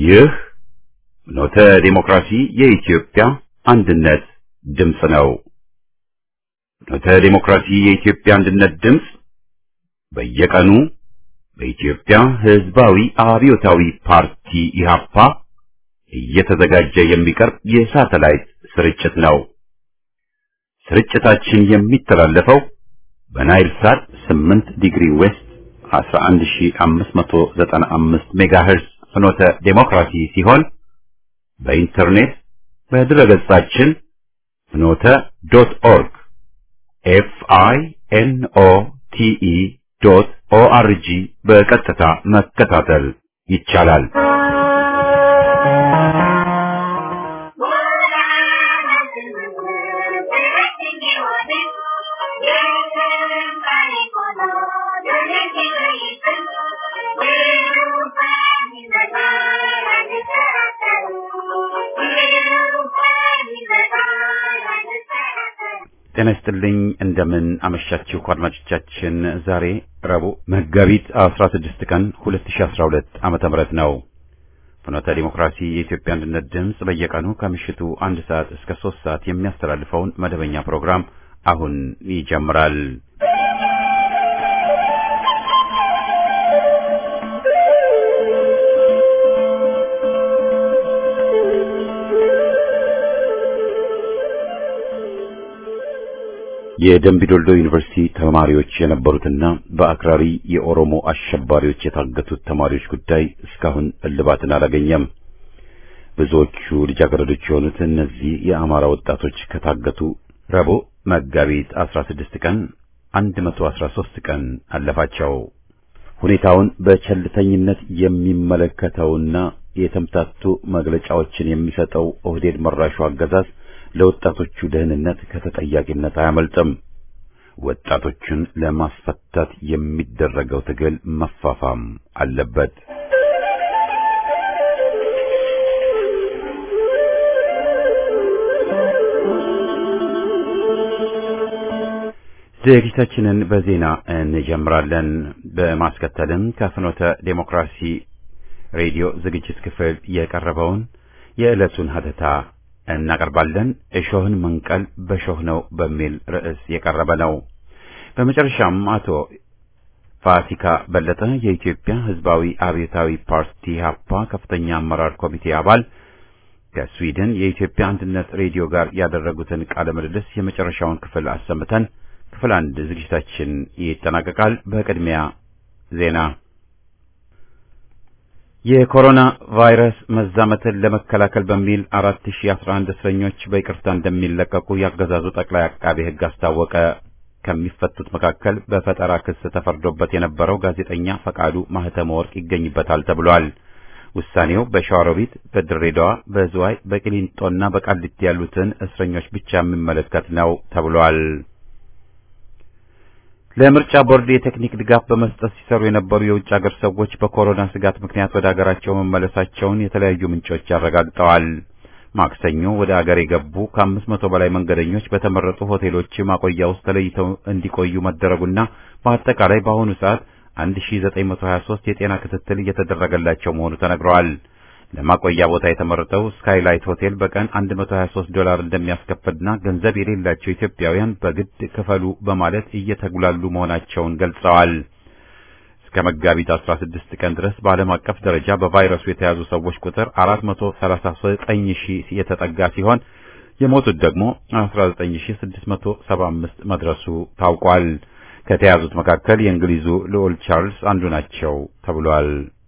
ይህ ኖተ ዴሞክራሲ የኢትዮጵያ አንድነት ድምፅ ነው። ኖተ ዴሞክራሲ የኢትዮጵያ አንድነት ድምፅ በየቀኑ በኢትዮጵያ ሕዝባዊ አብዮታዊ ፓርቲ ኢህአፓ እየተዘጋጀ የሚቀርብ የሳተላይት ስርጭት ነው። ስርጭታችን የሚተላለፈው በናይል ሳት 8 ዲግሪ ዌስት 11595 ሜጋሄርዝ ፍኖተ ዴሞክራሲ ሲሆን በኢንተርኔት በድረገጻችን ፍኖተ ዶት ኦርግ ኤፍ አይ ኤን ኦ ቲ ኢ ዶት ኦ አር ጂ በቀጥታ መከታተል ይቻላል። ጤና ይስጥልኝ እንደምን አመሻችሁ አድማጮቻችን። ዛሬ ረቡዕ መጋቢት 16 ቀን 2012 ዓመተ ምህረት ነው። ፍኖተ ዲሞክራሲ የኢትዮጵያ አንድነት ድምፅ በየቀኑ ከምሽቱ አንድ ሰዓት እስከ ሶስት ሰዓት የሚያስተላልፈውን መደበኛ ፕሮግራም አሁን ይጀምራል። የደምቢዶልዶ ዩኒቨርሲቲ ተማሪዎች የነበሩትና በአክራሪ የኦሮሞ አሸባሪዎች የታገቱት ተማሪዎች ጉዳይ እስካሁን እልባትን አላገኘም። ብዙዎቹ ልጃገረዶች የሆኑት እነዚህ የአማራ ወጣቶች ከታገቱ ረቡዕ መጋቢት 16 ቀን 113 ቀን አለፋቸው። ሁኔታውን በቸልተኝነት የሚመለከተውና የተምታቱ መግለጫዎችን የሚሰጠው ኦህዴድ መራሹ አገዛዝ ለወጣቶቹ ደህንነት ከተጠያቂነት አያመልጥም። ወጣቶቹን ለማስፈታት የሚደረገው ትግል መፋፋም አለበት። ዝግጅታችንን በዜና እንጀምራለን። በማስከተልም ከፍኖተ ዴሞክራሲ ሬዲዮ ዝግጅት ክፍል የቀረበውን የዕለቱን ሀተታ እናቀርባለን። እሾህን መንቀል በሾህ ነው በሚል ርዕስ የቀረበ ነው። በመጨረሻም አቶ ፋሲካ በለጠ የኢትዮጵያ ሕዝባዊ አብዮታዊ ፓርቲ ሀፓ ከፍተኛ አመራር ኮሚቴ አባል ከስዊድን የኢትዮጵያ አንድነት ሬዲዮ ጋር ያደረጉትን ቃለ ምልልስ የመጨረሻውን ክፍል አሰምተን ክፍል አንድ ዝግጅታችን ይጠናቀቃል። በቅድሚያ ዜና የኮሮና ቫይረስ መዛመትን ለመከላከል በሚል 4011 እስረኞች በይቅርታ እንደሚለቀቁ ያገዛዙ ጠቅላይ አቃቤ ሕግ አስታወቀ። ከሚፈቱት መካከል በፈጠራ ክስ ተፈርዶበት የነበረው ጋዜጠኛ ፈቃዱ ማህተመ ወርቅ ይገኝበታል ተብሏል። ውሳኔው በሸዋሮቢት፣ በድሬዳዋ፣ በዝዋይ፣ በቂሊንጦና በቃሊቲ ያሉትን እስረኞች ብቻ የሚመለከት ነው ተብሏል። ለምርጫ ቦርድ የቴክኒክ ድጋፍ በመስጠት ሲሰሩ የነበሩ የውጭ ሀገር ሰዎች በኮሮና ስጋት ምክንያት ወደ ሀገራቸው መመለሳቸውን የተለያዩ ምንጮች አረጋግጠዋል። ማክሰኞ ወደ ሀገር የገቡ ከአምስት መቶ በላይ መንገደኞች በተመረጡ ሆቴሎች ማቆያ ውስጥ ተለይተው እንዲቆዩ መደረጉና በአጠቃላይ በአሁኑ ሰዓት 1923 የጤና ክትትል እየተደረገላቸው መሆኑ ተነግረዋል። ለማቆያ ቦታ የተመረጠው ስካይላይት ሆቴል በቀን 123 ዶላር እንደሚያስከፍልና ገንዘብ የሌላቸው ኢትዮጵያውያን በግድ ክፈሉ በማለት እየተጉላሉ መሆናቸውን ገልጸዋል። እስከ መጋቢት 16 ቀን ድረስ በዓለም አቀፍ ደረጃ በቫይረሱ የተያዙ ሰዎች ቁጥር 439 ሺህ የተጠጋ ሲሆን የሞቱት ደግሞ 19675 መድረሱ ታውቋል። ከተያዙት መካከል የእንግሊዙ ልዑል ቻርልስ አንዱ ናቸው ተብሏል።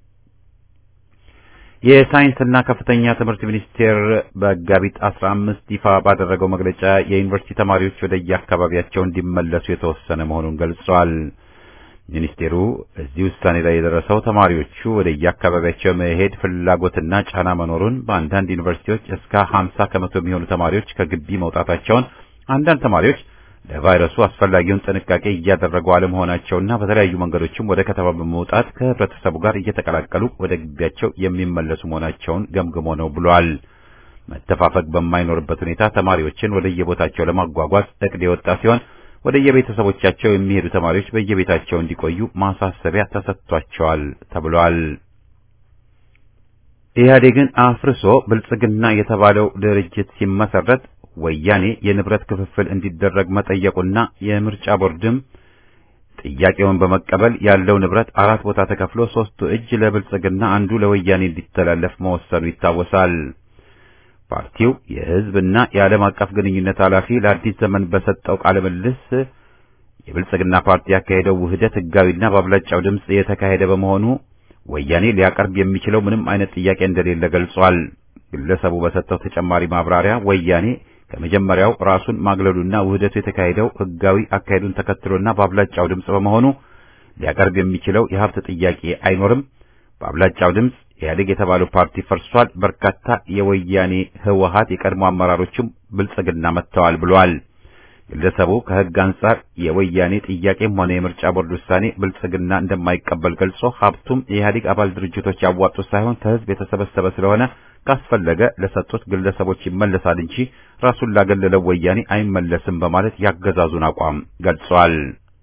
የሳይንስና ከፍተኛ ትምህርት ሚኒስቴር መጋቢት 15 ይፋ ባደረገው መግለጫ የዩኒቨርሲቲ ተማሪዎች ወደ የአካባቢያቸው እንዲመለሱ የተወሰነ መሆኑን ገልጿል። ሚኒስቴሩ እዚህ ውሳኔ ላይ የደረሰው ተማሪዎቹ ወደ የአካባቢያቸው መሄድ ፍላጎትና ጫና መኖሩን፣ በአንዳንድ ዩኒቨርሲቲዎች እስከ 50 ከመቶ የሚሆኑ ተማሪዎች ከግቢ መውጣታቸውን፣ አንዳንድ ተማሪዎች ለቫይረሱ አስፈላጊውን ጥንቃቄ እያደረጉ አለመሆናቸውና በተለያዩ መንገዶችም ወደ ከተማ በመውጣት ከህብረተሰቡ ጋር እየተቀላቀሉ ወደ ግቢያቸው የሚመለሱ መሆናቸውን ገምግሞ ነው ብሏል። መተፋፈግ በማይኖርበት ሁኔታ ተማሪዎችን ወደ የቦታቸው ለማጓጓዝ እቅድ የወጣ ሲሆን ወደ የቤተሰቦቻቸው የሚሄዱ ተማሪዎች በየቤታቸው እንዲቆዩ ማሳሰቢያ ተሰጥቷቸዋል ተብሏል። ኢህአዴግን አፍርሶ ብልጽግና የተባለው ድርጅት ሲመሰረት ወያኔ የንብረት ክፍፍል እንዲደረግ መጠየቁና የምርጫ ቦርድም ጥያቄውን በመቀበል ያለው ንብረት አራት ቦታ ተከፍሎ ሶስቱ እጅ ለብልጽግና አንዱ ለወያኔ እንዲተላለፍ መወሰኑ ይታወሳል። ፓርቲው የህዝብና የዓለም አቀፍ ግንኙነት ኃላፊ ለአዲስ ዘመን በሰጠው ቃለ ምልልስ የብልጽግና ፓርቲ ያካሄደው ውህደት ህጋዊና በአብላጫው ድምፅ የተካሄደ በመሆኑ ወያኔ ሊያቀርብ የሚችለው ምንም አይነት ጥያቄ እንደሌለ ገልጿል። ግለሰቡ በሰጠው ተጨማሪ ማብራሪያ ወያኔ ከመጀመሪያው ራሱን ማግለሉና ውህደቱ የተካሄደው ህጋዊ አካሄዱን ተከትሎና በአብላጫው ድምፅ በመሆኑ ሊያቀርብ የሚችለው የሀብት ጥያቄ አይኖርም። በአብላጫው ድምፅ ኢህአዴግ የተባለው ፓርቲ ፈርሷል። በርካታ የወያኔ ህወሀት የቀድሞ አመራሮችም ብልጽግና መጥተዋል ብሏል። ግለሰቡ ከህግ አንጻር የወያኔ ጥያቄም ሆነ የምርጫ ቦርድ ውሳኔ ብልጽግና እንደማይቀበል ገልጾ ሀብቱም የኢህአዴግ አባል ድርጅቶች ያዋጡት ሳይሆን ከህዝብ የተሰበሰበ ስለሆነ ካስፈለገ ለሰጡት ግለሰቦች ይመለሳል እንጂ ራሱን ላገለለው ወያኔ አይመለስም በማለት ያገዛዙን አቋም ገልጿል።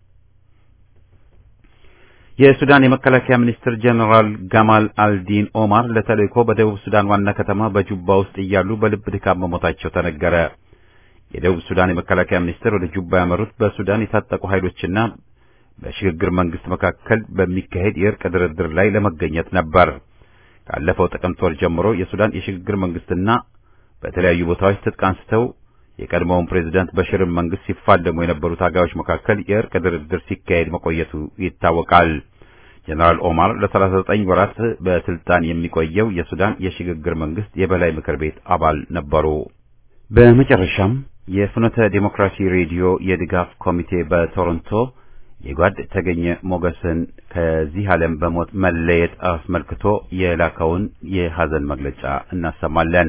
የሱዳን የመከላከያ ሚኒስትር ጀነራል ጋማል አልዲን ኦማር ለተልእኮ በደቡብ ሱዳን ዋና ከተማ በጁባ ውስጥ እያሉ በልብ ድካም መሞታቸው ተነገረ። የደቡብ ሱዳን የመከላከያ ሚኒስትር ወደ ጁባ ያመሩት በሱዳን የታጠቁ ኃይሎችና በሽግግር መንግስት መካከል በሚካሄድ የእርቅ ድርድር ላይ ለመገኘት ነበር። ካለፈው ጥቅምት ወር ጀምሮ የሱዳን የሽግግር መንግስትና በተለያዩ ቦታዎች ትጥቅ አንስተው የቀድሞውን ፕሬዝዳንት በሽርን መንግስት ሲፋለሙ የነበሩ ታጋዮች መካከል የእርቅ ድርድር ሲካሄድ መቆየቱ ይታወቃል። ጀነራል ኦማር ለ39 ወራት በስልጣን የሚቆየው የሱዳን የሽግግር መንግስት የበላይ ምክር ቤት አባል ነበሩ። በመጨረሻም የፍኖተ ዴሞክራሲ ሬዲዮ የድጋፍ ኮሚቴ በቶሮንቶ የጓድ ተገኘ ሞገስን ከዚህ ዓለም በሞት መለየት አስመልክቶ የላከውን የሐዘን መግለጫ እናሰማለን።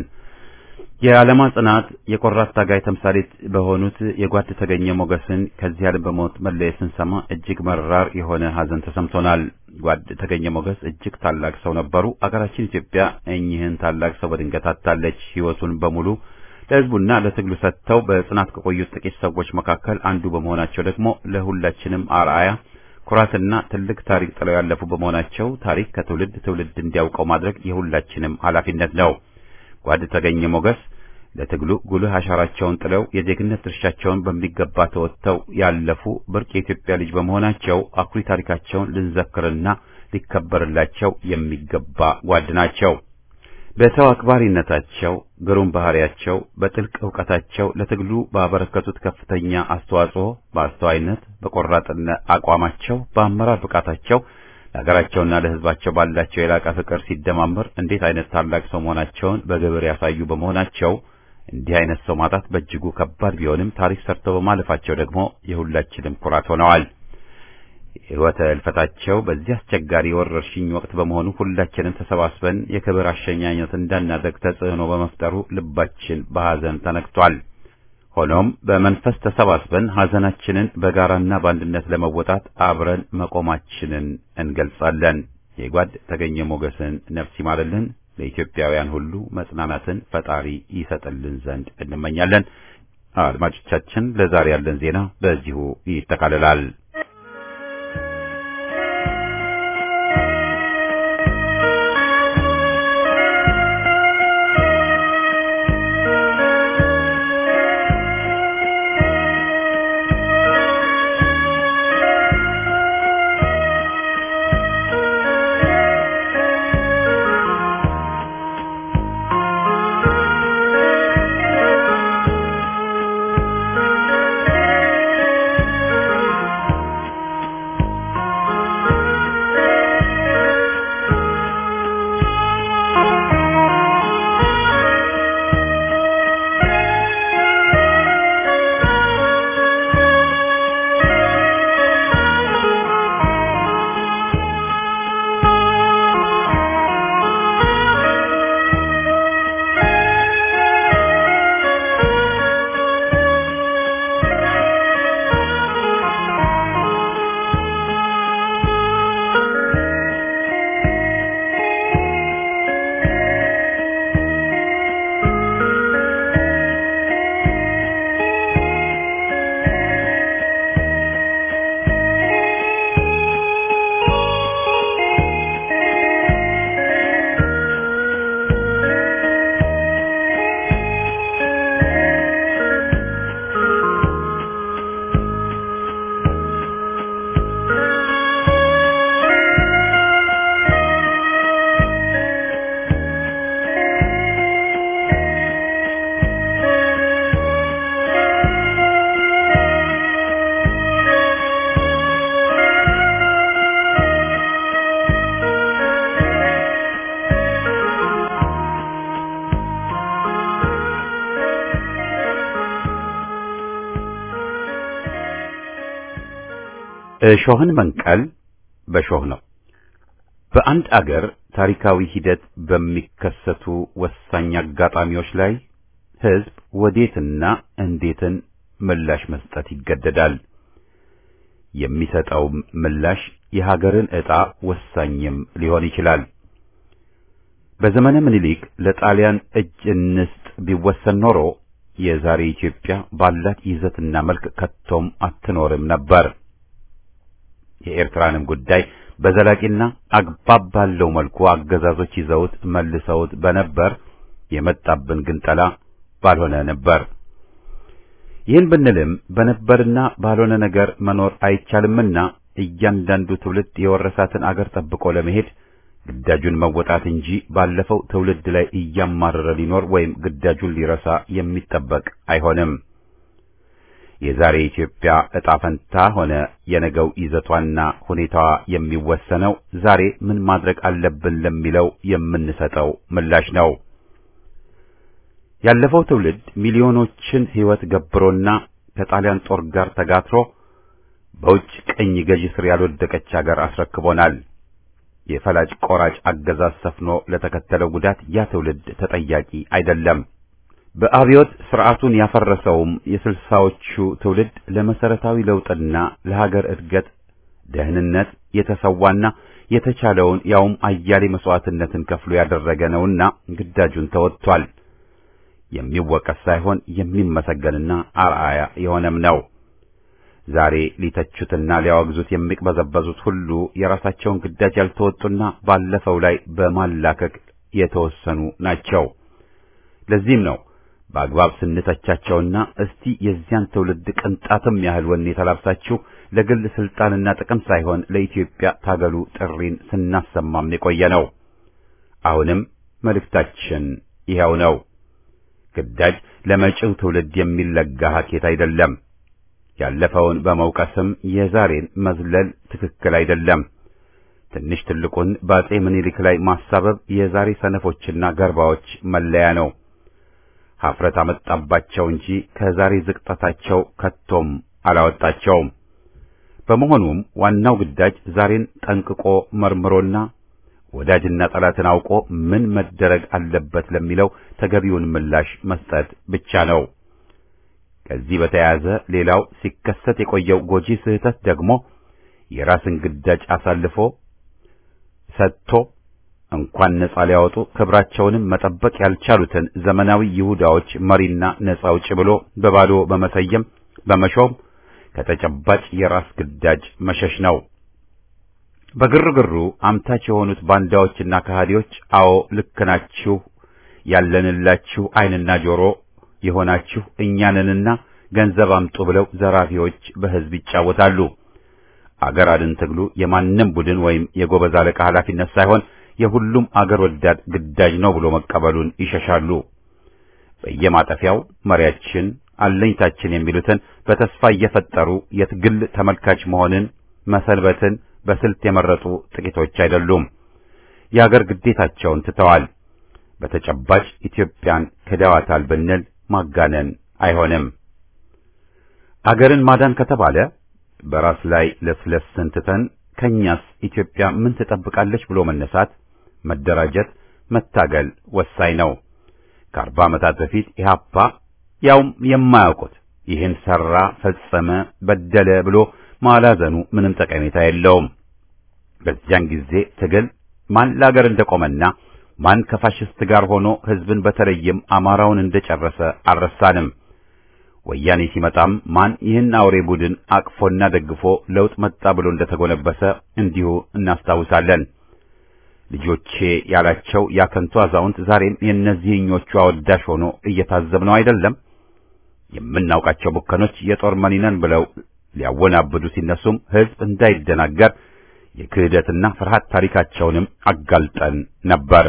የዓለማ ጽናት የቆራት ታጋይ ተምሳሌት በሆኑት የጓድ ተገኘ ሞገስን ከዚህ ዓለም በሞት መለየት ስንሰማ እጅግ መራር የሆነ ሐዘን ተሰምቶናል። ጓድ ተገኘ ሞገስ እጅግ ታላቅ ሰው ነበሩ። አገራችን ኢትዮጵያ እኚህን ታላቅ ሰው በድንገት አጣለች። ሕይወቱን በሙሉ ለሕዝቡና ለትግሉ ሰጥተው በጽናት ከቆዩት ጥቂት ሰዎች መካከል አንዱ በመሆናቸው ደግሞ ለሁላችንም አርአያ ኩራትና ትልቅ ታሪክ ጥለው ያለፉ በመሆናቸው ታሪክ ከትውልድ ትውልድ እንዲያውቀው ማድረግ የሁላችንም ኃላፊነት ነው። ጓድ ተገኘ ሞገስ ለትግሉ ጉልህ አሻራቸውን ጥለው የዜግነት ድርሻቸውን በሚገባ ተወጥተው ያለፉ ብርቅ የኢትዮጵያ ልጅ በመሆናቸው አኩሪ ታሪካቸውን ልንዘክርና ሊከበርላቸው የሚገባ ጓድ ናቸው። በሰው አክባሪነታቸው፣ ግሩም ባህሪያቸው፣ በጥልቅ ዕውቀታቸው ለትግሉ ባበረከቱት ከፍተኛ አስተዋጽኦ፣ በአስተዋይነት፣ በቆራጥነት አቋማቸው፣ በአመራር ብቃታቸው ለሀገራቸውና ለሕዝባቸው ባላቸው የላቀ ፍቅር ሲደማመር እንዴት አይነት ታላቅ ሰው መሆናቸውን በግብር ያሳዩ በመሆናቸው እንዲህ አይነት ሰው ማጣት በእጅጉ ከባድ ቢሆንም ታሪክ ሰርተው በማለፋቸው ደግሞ የሁላችንም ኩራት ሆነዋል። ሕይወተ እልፈታቸው በዚህ አስቸጋሪ የወረርሽኝ ወቅት በመሆኑ ሁላችንም ተሰባስበን የክብር አሸኛኘት እንዳናደርግ ተጽዕኖ በመፍጠሩ ልባችን በሐዘን ተነክቷል። ሆኖም በመንፈስ ተሰባስበን ሐዘናችንን በጋራና በአንድነት ለመወጣት አብረን መቆማችንን እንገልጻለን። የጓድ ተገኘ ሞገስን ነፍስ ይማርልን፣ ለኢትዮጵያውያን ሁሉ መጽናናትን ፈጣሪ ይሰጥልን ዘንድ እንመኛለን። አድማጮቻችን፣ ለዛሬ ያለን ዜና በዚሁ ይጠቃልላል። እሾህን መንቀል በሾህ ነው። በአንድ አገር ታሪካዊ ሂደት በሚከሰቱ ወሳኝ አጋጣሚዎች ላይ ሕዝብ ወዴትና እንዴትን ምላሽ መስጠት ይገደዳል። የሚሰጠው ምላሽ የሀገርን ዕጣ ወሳኝም ሊሆን ይችላል። በዘመነ ምኒልክ ለጣሊያን እጅ እንስጥ ቢወሰን ኖሮ የዛሬ ኢትዮጵያ ባላት ይዘትና መልክ ከቶም አትኖርም ነበር። የኤርትራንም ጉዳይ በዘላቂና አግባብ ባለው መልኩ አገዛዞች ይዘውት መልሰውት በነበር የመጣብን ግንጠላ ባልሆነ ነበር። ይህን ብንልም በነበርና ባልሆነ ነገር መኖር አይቻልምና እያንዳንዱ ትውልድ የወረሳትን አገር ጠብቆ ለመሄድ ግዳጁን መወጣት እንጂ ባለፈው ትውልድ ላይ እያማረረ ሊኖር ወይም ግዳጁን ሊረሳ የሚጠበቅ አይሆንም። የዛሬ ኢትዮጵያ ዕጣ ፈንታ ሆነ የነገው ይዘቷና ሁኔታዋ የሚወሰነው ዛሬ ምን ማድረግ አለብን ለሚለው የምንሰጠው ምላሽ ነው። ያለፈው ትውልድ ሚሊዮኖችን ሕይወት ገብሮና ከጣሊያን ጦር ጋር ተጋትሮ በውጭ ቅኝ ገዢ ስር ያልወደቀች አገር አስረክቦናል። የፈላጭ ቆራጭ አገዛዝ ሰፍኖ ለተከተለው ጉዳት ያ ትውልድ ተጠያቂ አይደለም። በአብዮት ስርዓቱን ያፈረሰውም የስልሳዎቹ ትውልድ ለመሰረታዊ ለውጥና ለሀገር እድገት ደህንነት የተሰዋና የተቻለውን ያውም አያሌ መስዋዕትነትን ከፍሎ ያደረገ ነውና ግዳጁን ተወጥቷል። የሚወቀስ ሳይሆን የሚመሰገንና አርአያ የሆነም ነው። ዛሬ ሊተቹትና ሊያወግዙት የሚቅበዘበዙት ሁሉ የራሳቸውን ግዳጅ ያልተወጡና ባለፈው ላይ በማላከክ የተወሰኑ ናቸው። ለዚህም ነው በአግባብ ስንተቻቸውና እስቲ የዚያን ትውልድ ቅንጣትም ያህል ወኔ ተላብሳችሁ ለግል ስልጣንና ጥቅም ሳይሆን ለኢትዮጵያ ታገሉ ጥሪን ስናሰማም የቆየ ነው። አሁንም መልእክታችን ይኸው ነው። ግዳጅ ለመጪው ትውልድ የሚለጋ ሀኬት አይደለም። ያለፈውን በመውቀስም የዛሬን መዝለል ትክክል አይደለም። ትንሽ ትልቁን በአጼ ምኒልክ ላይ ማሳበብ የዛሬ ሰነፎችና ገርባዎች መለያ ነው። ኀፍረት አመጣባቸው እንጂ ከዛሬ ዝቅጠታቸው ከቶም አላወጣቸውም። በመሆኑም ዋናው ግዳጅ ዛሬን ጠንቅቆ መርምሮና ወዳጅና ጠላትን አውቆ ምን መደረግ አለበት ለሚለው ተገቢውን ምላሽ መስጠት ብቻ ነው። ከዚህ በተያያዘ ሌላው ሲከሰት የቆየው ጎጂ ስህተት ደግሞ የራስን ግዳጅ አሳልፎ ሰጥቶ እንኳን ነጻ ሊያወጡ ክብራቸውንም መጠበቅ ያልቻሉትን ዘመናዊ ይሁዳዎች መሪና ነጻ አውጪ ብሎ በባዶ በመሰየም በመሾም ከተጨባጭ የራስ ግዳጅ መሸሽ ነው። በግርግሩ አምታች የሆኑት ባንዳዎችና ከሃዲዎች አዎ ልክ ናችሁ፣ ያለንላችሁ ዓይንና ጆሮ የሆናችሁ እኛንንና ገንዘብ አምጡ ብለው ዘራፊዎች በሕዝብ ይጫወታሉ። አገር አድን ትግሉ የማንም ቡድን ወይም የጎበዝ አለቃ ኃላፊነት ሳይሆን የሁሉም አገር ወዳድ ግዳጅ ነው ብሎ መቀበሉን ይሸሻሉ። በየማጠፊያው መሪያችን አለኝታችን የሚሉትን በተስፋ እየፈጠሩ የትግል ተመልካች መሆንን መሰንበትን በስልት የመረጡ ጥቂቶች አይደሉም። የአገር ግዴታቸውን ትተዋል። በተጨባጭ ኢትዮጵያን ክደዋታል ብንል ማጋነን አይሆንም። አገርን ማዳን ከተባለ በራስ ላይ ለስለስን ትተን ከኛስ ኢትዮጵያ ምን ትጠብቃለች ብሎ መነሳት፣ መደራጀት፣ መታገል ወሳኝ ነው። ከአርባ ዓመታት በፊት ኢህአፓ ያውም የማያውቁት ይህን ሰራ፣ ፈጸመ፣ በደለ ብሎ ማላዘኑ ምንም ጠቀሜታ የለውም። በዚያን ጊዜ ትግል ማን ለአገር እንደቆመና ማን ከፋሽስት ጋር ሆኖ ሕዝብን በተለይም አማራውን እንደጨረሰ አልረሳንም። ወያኔ ሲመጣም ማን ይህን አውሬ ቡድን አቅፎና ደግፎ ለውጥ መጣ ብሎ እንደተጎነበሰ እንዲሁ እናስታውሳለን። ልጆቼ ያላቸው ያከንቱ አዛውንት ዛሬም የእነዚህኞቹ አወዳሽ ሆኖ እየታዘብነው አይደለም። የምናውቃቸው ቡከኖች የጦር መሪነን ብለው ሊያወናብዱ ሲነሱም ሕዝብ እንዳይደናገር የክህደትና ፍርሃት ታሪካቸውንም አጋልጠን ነበር።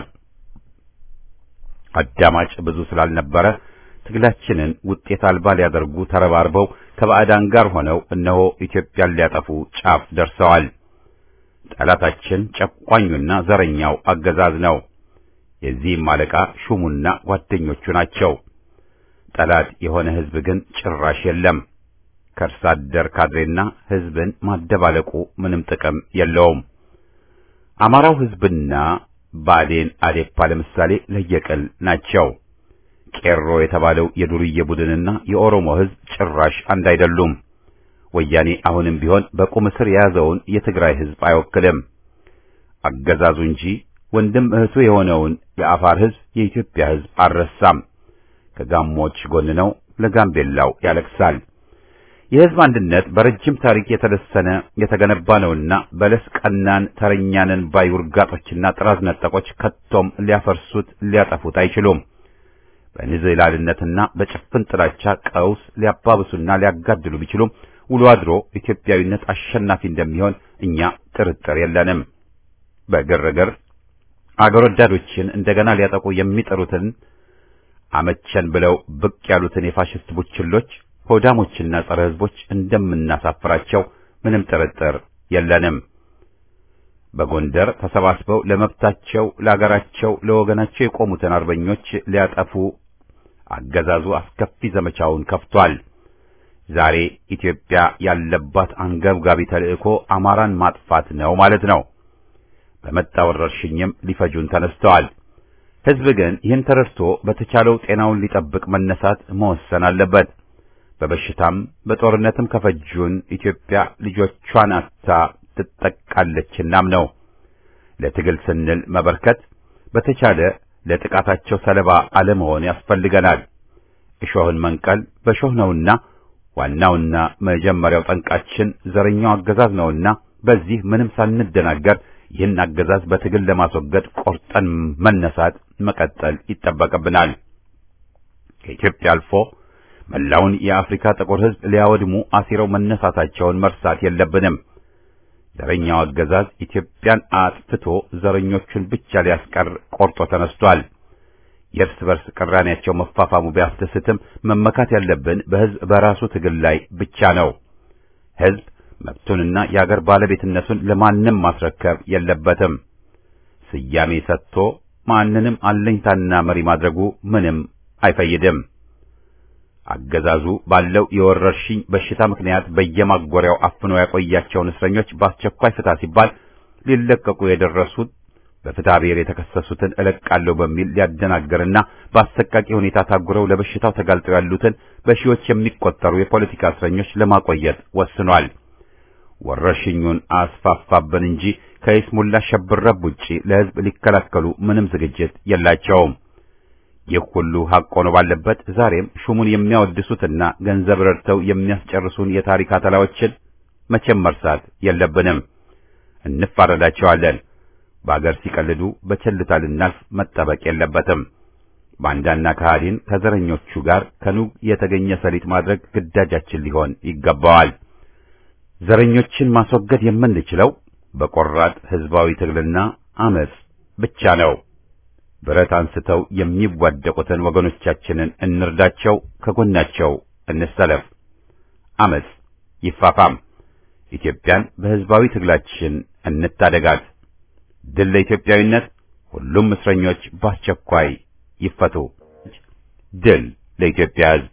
አዳማጭ ብዙ ስላልነበረ ትግላችንን ውጤት አልባ ሊያደርጉ ተረባርበው ከባዕዳን ጋር ሆነው እነሆ ኢትዮጵያን ሊያጠፉ ጫፍ ደርሰዋል። ጠላታችን ጨቋኙና ዘረኛው አገዛዝ ነው። የዚህም አለቃ ሹሙና ጓደኞቹ ናቸው። ጠላት የሆነ ሕዝብ ግን ጭራሽ የለም። ከእርስ አደር ካድሬና ሕዝብን ማደባለቁ ምንም ጥቅም የለውም። አማራው ሕዝብና ብአዴን አዴፓ ለምሳሌ ለየቅል ናቸው። ቄሮ የተባለው የዱርዬ ቡድንና የኦሮሞ ሕዝብ ጭራሽ አንድ አይደሉም። ወያኔ አሁንም ቢሆን በቁም እስር የያዘውን የትግራይ ሕዝብ አይወክልም። አገዛዙ እንጂ ወንድም እህቱ የሆነውን የአፋር ሕዝብ የኢትዮጵያ ሕዝብ አልረሳም። ከጋሞች ጎን ነው፣ ለጋምቤላው ያለቅሳል። የሕዝብ አንድነት በረጅም ታሪክ የተለሰነ የተገነባ ነውና በለስ ቀናን ተረኛንን ባይ ውርጋጦችና ጥራዝ ነጠቆች ከቶም ሊያፈርሱት ሊያጠፉት አይችሉም። በንዝህላልነትና በጭፍን ጥላቻ ቀውስ ሊያባብሱና ሊያጋድሉ ቢችሉም ውሎ አድሮ ኢትዮጵያዊነት አሸናፊ እንደሚሆን እኛ ጥርጥር የለንም። በግርግር አገር ወዳዶችን እንደገና ሊያጠቁ የሚጠሩትን አመቸን ብለው ብቅ ያሉትን የፋሽስት ቡችሎች ሆዳሞችና ጸረ ሕዝቦች እንደምናሳፍራቸው ምንም ጥርጥር የለንም። በጎንደር ተሰባስበው ለመብታቸው፣ ለአገራቸው፣ ለወገናቸው የቆሙትን አርበኞች ሊያጠፉ አገዛዙ አስከፊ ዘመቻውን ከፍቷል። ዛሬ ኢትዮጵያ ያለባት አንገብጋቢ ተልእኮ አማራን ማጥፋት ነው ማለት ነው። በመጣ ወረርሽኝም ሊፈጁን ተነስተዋል። ሕዝብ ግን ይህን ተረድቶ በተቻለው ጤናውን ሊጠብቅ መነሳት መወሰን አለበት። በበሽታም በጦርነትም ከፈጁን ኢትዮጵያ ልጆቿን አታ ትጠቃለችናም ነው። ለትግል ስንል መበርከት በተቻለ ለጥቃታቸው ሰለባ አለመሆን ያስፈልገናል። እሾህን መንቀል በሾህ ነውና ዋናውና መጀመሪያው ጠንቃችን ዘረኛው አገዛዝ ነውና በዚህ ምንም ሳንደናገር ይህን አገዛዝ በትግል ለማስወገድ ቆርጠን መነሳት መቀጠል ይጠበቅብናል። ከኢትዮጵያ አልፎ መላውን የአፍሪካ ጥቁር ሕዝብ ሊያወድሙ አሲረው መነሳታቸውን መርሳት የለብንም። ዘረኛው አገዛዝ ኢትዮጵያን አጥፍቶ ዘረኞቹን ብቻ ሊያስቀር ቆርጦ ተነስቷል። የእርስ በርስ ቅራኔያቸው መፋፋሙ ቢያስደስትም መመካት ያለብን በሕዝብ በራሱ ትግል ላይ ብቻ ነው። ሕዝብ መብቱንና የአገር ባለቤትነቱን ለማንም ማስረከብ የለበትም። ስያሜ ሰጥቶ ማንንም አለኝታና መሪ ማድረጉ ምንም አይፈይድም። አገዛዙ ባለው የወረርሽኝ በሽታ ምክንያት በየማጎሪያው አፍኖ ያቆያቸውን እስረኞች በአስቸኳይ ፍታ ሲባል ሊለቀቁ የደረሱት በፍትሐ ብሔር የተከሰሱትን እለቃለሁ በሚል ሊያደናግርና በአሰቃቂ ሁኔታ ታጉረው ለበሽታው ተጋልጠው ያሉትን በሺዎች የሚቆጠሩ የፖለቲካ እስረኞች ለማቆየት ወስኗል። ወረርሽኙን አስፋፋብን እንጂ ከይስሙላ ሸብረብ ውጪ ለሕዝብ ሊከላከሉ ምንም ዝግጅት የላቸውም። ይህ ሁሉ ሐቅ ሆኖ ባለበት ዛሬም ሹሙን የሚያወድሱትና ገንዘብ ረድተው የሚያስጨርሱን የታሪክ አተላዎችን መቼም መርሳት የለብንም። እንፋረዳቸዋለን። በአገር ሲቀልዱ በቸልታ ልናልፍ መጠበቅ የለበትም። ባንዳና ከሃዲን ከዘረኞቹ ጋር ከኑግ የተገኘ ሰሊጥ ማድረግ ግዳጃችን ሊሆን ይገባዋል። ዘረኞችን ማስወገድ የምንችለው በቆራጥ ሕዝባዊ ትግልና አመጽ ብቻ ነው። ብረት አንስተው የሚዋደቁትን ወገኖቻችንን እንርዳቸው፣ ከጎናቸው እንሰለፍ። አመጽ ይፋፋም። ኢትዮጵያን በሕዝባዊ ትግላችን እንታደጋት። ድል ለኢትዮጵያዊነት! ሁሉም እስረኞች በአስቸኳይ ይፈቱ። ድል ለኢትዮጵያ ሕዝብ!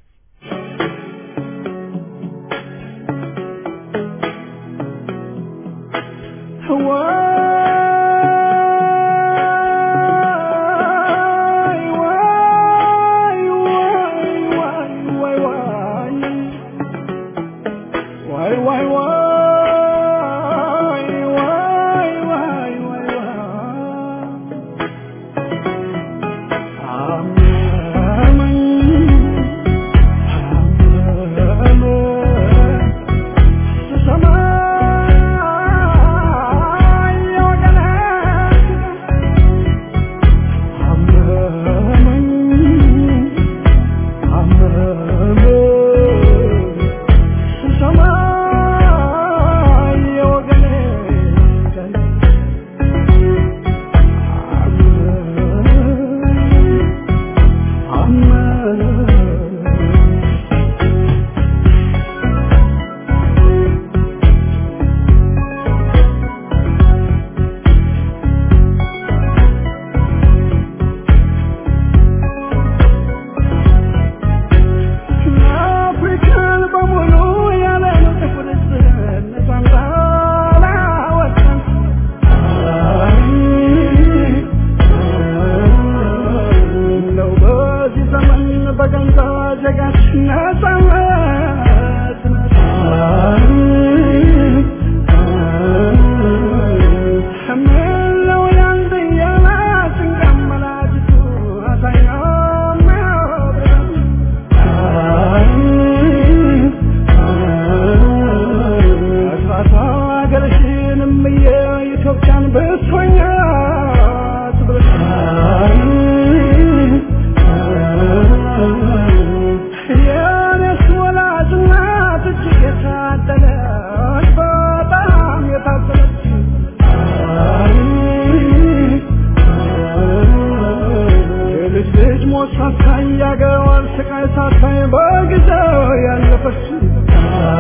በሽታ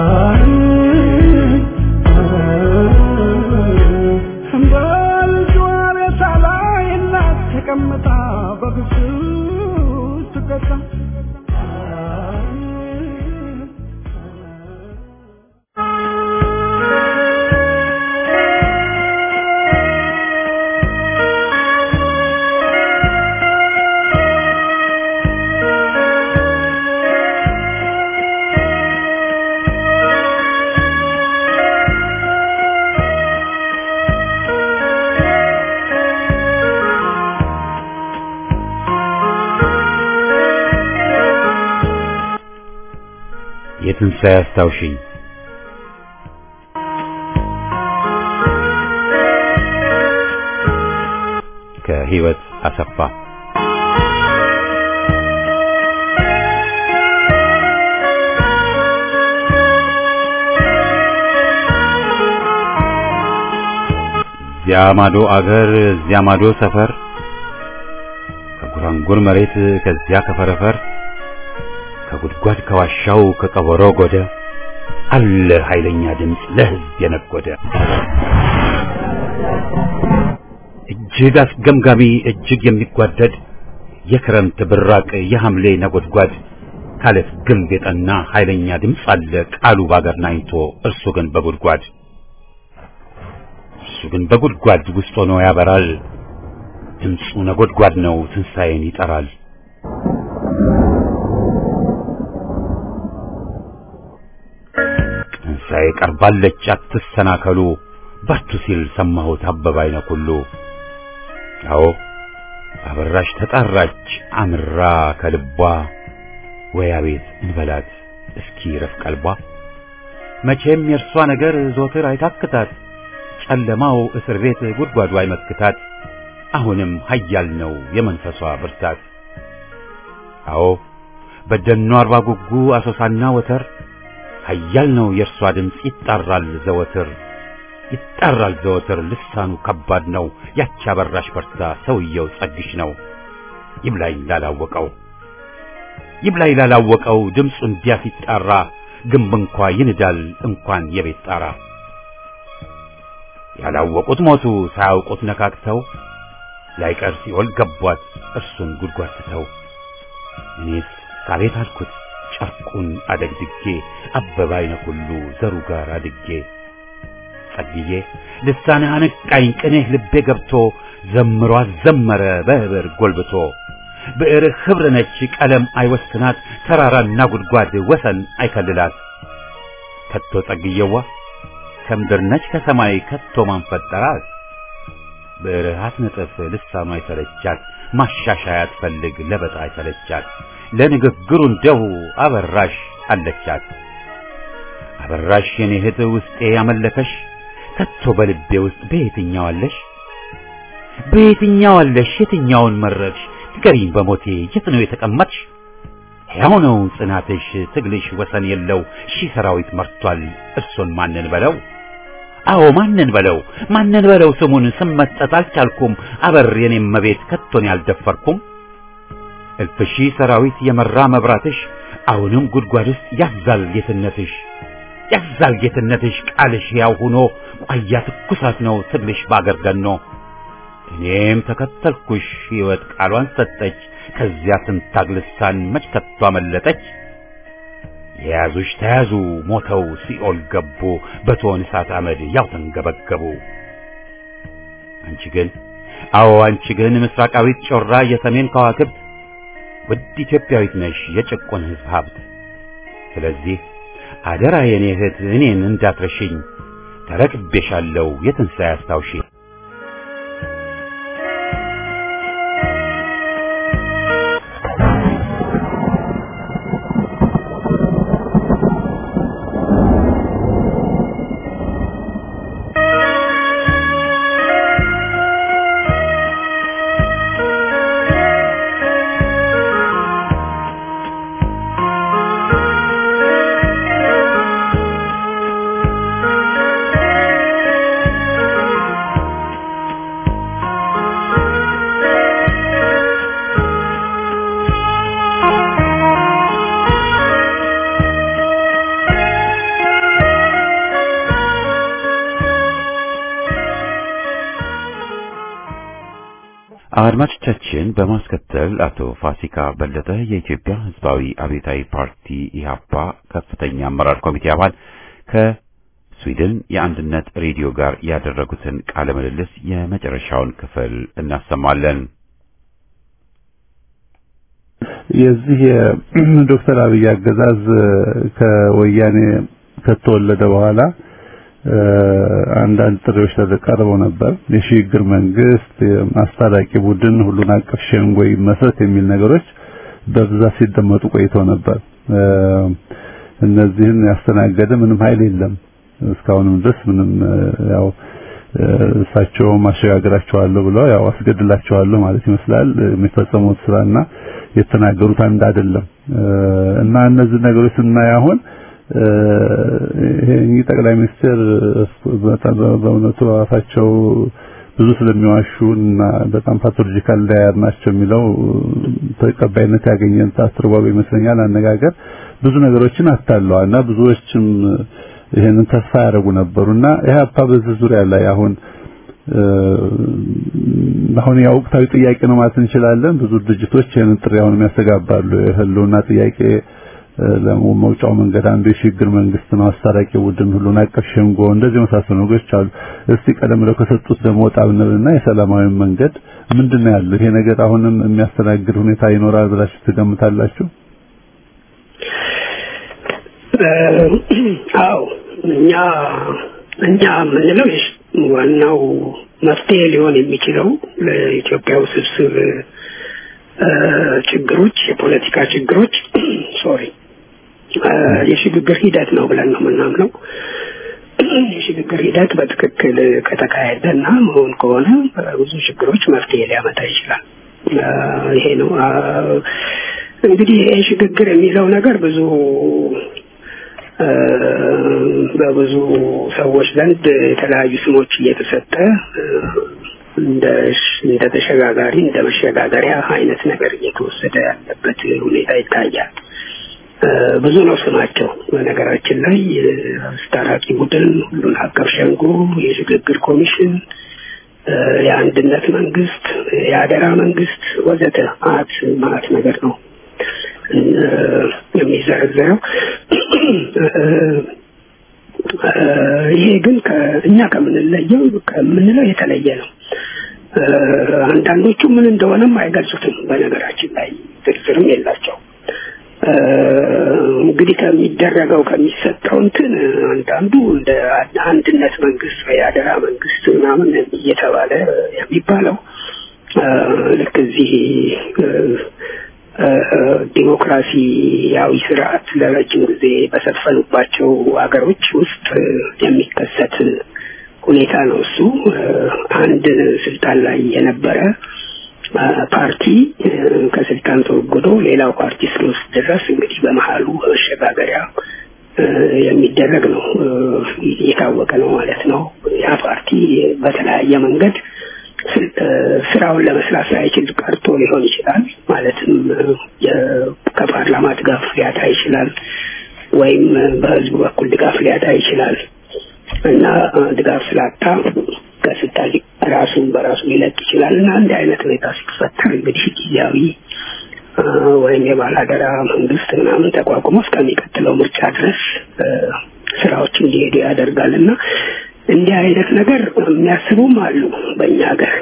በልጇ ሬሳ ላይ እናት ተቀምጣ በብዙ ትቀጣ የትንሣኤ አስታውሽኝ ከህይወት አሰፋ እዚያ ማዶ አገር እዚያ ማዶ ሰፈር ከጉራንጉር መሬት ከዚያ ከፈረፈር ከጉድጓድ ከዋሻው ከቀበሮ ጎደ አለ ኃይለኛ ድምፅ ለህዝብ የነጎደ እጅግ አስገምጋሚ እጅግ የሚጓደድ የክረምት ብራቅ የሐምሌ ነጎድጓድ ካለት ግንብ የጠና ኃይለኛ ድምፅ አለ ቃሉ ባገር ናኝቶ እርሱ ግን በጉድጓድ እርሱ ግን በጉድጓድ ውስጥ ሆኖ ያበራል ድምፁ ነጎድጓድ ነው ትንሣኤን ይጠራል ትንሣኤ ቀርባለች አትሰናከሉ በርቱ ሲል ሰማሁት አበባ አይነ ኩሉ አዎ አበራሽ ተጣራች አምራ ከልቧ ወይ አቤት እንበላት እስኪ ረፍ ቀልቧ መቼም የእርሷ ነገር ዞትር አይታክታት ጨለማው እስር ቤት ጉድጓዱ አይመክታት አሁንም ኃያል ነው የመንፈሷ ብርታት አዎ በደኗ አርባ ጉጉ አሶሳና ወተር ኃያል ነው የእርሷ ድምፅ ይጣራል ዘወትር ይጣራል ዘወትር ልሳኑ ከባድ ነው ያቺ አበራሽ በርታ ሰውየው ጸግሽ ነው ይብላኝ ላላወቀው ይብላኝ ላላወቀው ድምፁ እንዲያ ሲጣራ ግንብ እንኳ ይንዳል እንኳን የቤት ጣራ ያላወቁት ሞቱ ሳያውቁት ነካክተው ላይቀር ሲኦል ገቧት እርሱን ጉድጓድ ትተው እኔስ ሳቤት አልኩት ጨርቁን አደግድጌ አበባ አይነ ሁሉ ዘሩ ጋር አድጌ ጸልዬ ልሳንህ አነቃኝ ቅኔህ ልቤ ገብቶ ዘምሮ አዘመረ በህብር ጎልብቶ ብዕርህ ኅብር ነች ቀለም አይወስናት ተራራና ጉድጓድ ወሰን አይከልላት ከቶ ጸግየዋ ከምድር ነች ከሰማይ ከቶ ማን ፈጠራት ብዕርህ አትነጥፍ ልሳኗ አይሰለቻት ማሻሻያ አትፈልግ ለበጣ አይሰለቻት ለንግግሩ እንደው አበራሽ አለቻት አበራሽ የኔ እህት ውስጤ ያመለከሽ ከቶ በልቤ ውስጥ በየትኛው አለሽ በየትኛው አለሽ የትኛውን መረጥሽ ንገሪኝ በሞቴ የት ነው የተቀመጥሽ ሕያው ነው ጽናትሽ ትግልሽ ወሰን የለው ሺህ ሰራዊት መርቷል እርሱን ማንን በለው አዎ ማንን በለው ማንን በለው ስሙን ስመጠጥ አልቻልኩም አበር የኔም መቤት ከቶን ያልደፈርኩም እልፍ ሺህ ሰራዊት የመራ መብራትሽ አሁንም ጉድጓድ ውስጥ ያዛል ጌትነትሽ ያዛል ጌትነትሽ ቃልሽ ያው ሆኖ ቋያ ትኩሳት ነው ትግልሽ ባገር ገኖ እኔም ተከተልኩሽ ሕይወት ቃሏን ሰጠች ከዚያ ስንታግ ልሳን መች ከቶ አመለጠች የያዙሽ ተያዙ ሞተው ሲኦል ገቡ በቶን እሳት አመድ ያው ተንገበገቡ አንቺ ግን አዎ አንቺ ግን ምስራቃዊት ጮራ የሰሜን ከዋክብት ውድ ኢትዮጵያዊት ነሽ የጭቁን ሕዝብ ሀብት ስለዚህ አደራ የኔ እህት እኔን እንዳትረሽኝ ተረክቤሻለሁ የትንሣኤ አስታውሺ አድማጮቻችን በማስከተል አቶ ፋሲካ በለጠ የኢትዮጵያ ሕዝባዊ አብዮታዊ ፓርቲ ኢህአፓ ከፍተኛ አመራር ኮሚቴ አባል ከስዊድን የአንድነት ሬዲዮ ጋር ያደረጉትን ቃለ ምልልስ የመጨረሻውን ክፍል እናሰማለን። የዚህ የዶክተር አብይ አገዛዝ ከወያኔ ከተወለደ በኋላ አንዳንድ ጥሪዎች ተቀርበው ነበር። የሽግግር መንግስት፣ የማስታራቂ ቡድን፣ ሁሉን አቀፍ ሸንጎ ይመስረት የሚል ነገሮች በብዛት ሲደመጡ ቆይተው ነበር። እነዚህን ያስተናገደ ምንም ኃይል የለም። እስካሁንም ድረስ ምንም ያው እሳቸው ማሸጋገራቸዋለሁ ብለው ያው አስገድላቸዋለሁ ማለት ይመስላል የሚፈጸሙት ስራና የተናገሩት አንድ አይደለም እና እነዚህ ነገሮች ስናይ አሁን ይሄ ጠቅላይ ሚኒስትር በእውነቱ አፋቸው ብዙ ስለሚዋሹ እና በጣም ፓቶሎጂካል ዳያር ናቸው የሚለው ተቀባይነት ያገኘን አስተርጓሚ ይመስለኛል። አነጋገር ብዙ ነገሮችን አታለዋል እና ብዙዎችም ይሄንን ተስፋ ያደርጉ ነበሩና ኢህአፓ በዚህ ዙሪያ ላይ አሁን አሁን ያው ወቅታዊ ጥያቄ ነው ማለት እንችላለን። ብዙ ድርጅቶች ይሄንን ጥሪ አሁንም ያስተጋባሉ። የህልውና ጥያቄ ለመውጫው መንገድ አንዱ የሽግግር መንግስት ነው፣ አስታራቂ ቡድን፣ ሁሉን አቀፍ ሸንጎ፣ እንደዚህ የመሳሰሉ ነገሮች አሉ። እስቲ ቀደም ብለው ከሰጡት ደግሞ ወጣ ብንልና የሰላማዊ መንገድ ምንድን ነው ያለው? ይሄ ነገር አሁንም የሚያስተናግድ ሁኔታ ይኖራል ብላችሁ ትገምታላችሁ? አዎ እኛ እኛ የምንለው ዋናው መፍትሄ ሊሆን የሚችለው ለኢትዮጵያ ውስብስብ ችግሮች የፖለቲካ ችግሮች ሶሪ የሽግግር ሂደት ነው ብለን ነው የምናምነው። የሽግግር ሂደት በትክክል ከተካሄደና መሆን ከሆነ ብዙ ችግሮች መፍትሄ ሊያመጣ ይችላል። ይሄ ነው እንግዲህ ይሄ ሽግግር የሚለው ነገር ብዙ በብዙ ሰዎች ዘንድ የተለያዩ ስሞች እየተሰጠ እንደ እንደ ተሸጋጋሪ እንደ መሸጋገሪያ አይነት ነገር እየተወሰደ ያለበት ሁኔታ ይታያል። ብዙ ነው ስማቸው። በነገራችን ላይ አስታራቂ ቡድን፣ ሁሉን አቀፍ ሸንጎ፣ የሽግግር ኮሚሽን፣ የአንድነት መንግስት፣ የአደራ መንግስት ወዘተ አት ማለት ነገር ነው የሚዘረዘረው። ይሄ ግን እኛ ከምንለየው ከምንለው የተለየ ነው። አንዳንዶቹ ምን እንደሆነም አይገልጹትም። በነገራችን ላይ ዝርዝርም የላቸው። እንግዲህ ከሚደረገው ከሚሰጠው እንትን አንዳንዱ እንደ አንድነት መንግስት ወይ አደራ መንግስት ምናምን እየተባለ የሚባለው ልክ እዚህ ዲሞክራሲያዊ ስርዓት ለረጅም ጊዜ በሰፈኑባቸው ሀገሮች ውስጥ የሚከሰት ሁኔታ ነው። እሱ አንድ ስልጣን ላይ የነበረ ፓርቲ ከስልጣን ተወግዶ ሌላው ፓርቲ እስኪወስድ ድረስ እንግዲህ በመሀሉ መሸጋገሪያ የሚደረግ ነው። የታወቀ ነው ማለት ነው። ያ ፓርቲ በተለያየ መንገድ ስራውን ለመስራት ሳይችል ቀርቶ ሊሆን ይችላል። ማለትም ከፓርላማ ድጋፍ ሊያጣ ይችላል፣ ወይም በህዝቡ በኩል ድጋፍ ሊያጣ ይችላል እና ድጋፍ ስላጣ ከስልጣን ራሱን በራሱ ሊለቅ ይችላል እና እንዲህ አይነት ሁኔታ ሲፈጠር እንግዲህ ጊዜያዊ ወይም የባላደራ መንግስት ምናምን ተቋቁሞ እስከሚቀጥለው ምርጫ ድረስ ስራዎች እንዲሄዱ ያደርጋል እና እንዲህ አይነት ነገር የሚያስቡም አሉ በእኛ ሀገር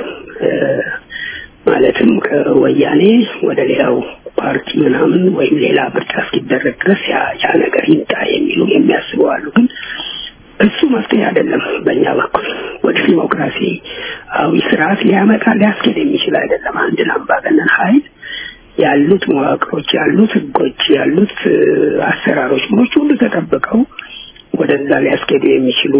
ማለትም ከወያኔ ወደ ሌላው ፓርቲ ምናምን ወይም ሌላ ምርጫ እስኪደረግ ድረስ ያ ነገር ይምጣ የሚሉ የሚያስቡ አሉ ግን እሱ መፍትሄ አይደለም። በእኛ በኩል ወደ ዲሞክራሲያዊ ስርዓት ሊያመጣ ሊያስኬድ የሚችል አይደለም። አንድን አምባገነን ኃይል ያሉት መዋቅሮች፣ ያሉት ህጎች፣ ያሉት አሰራሮች ምኖች ሁሉ ተጠብቀው ወደዛ ሊያስኬዱ የሚችሉ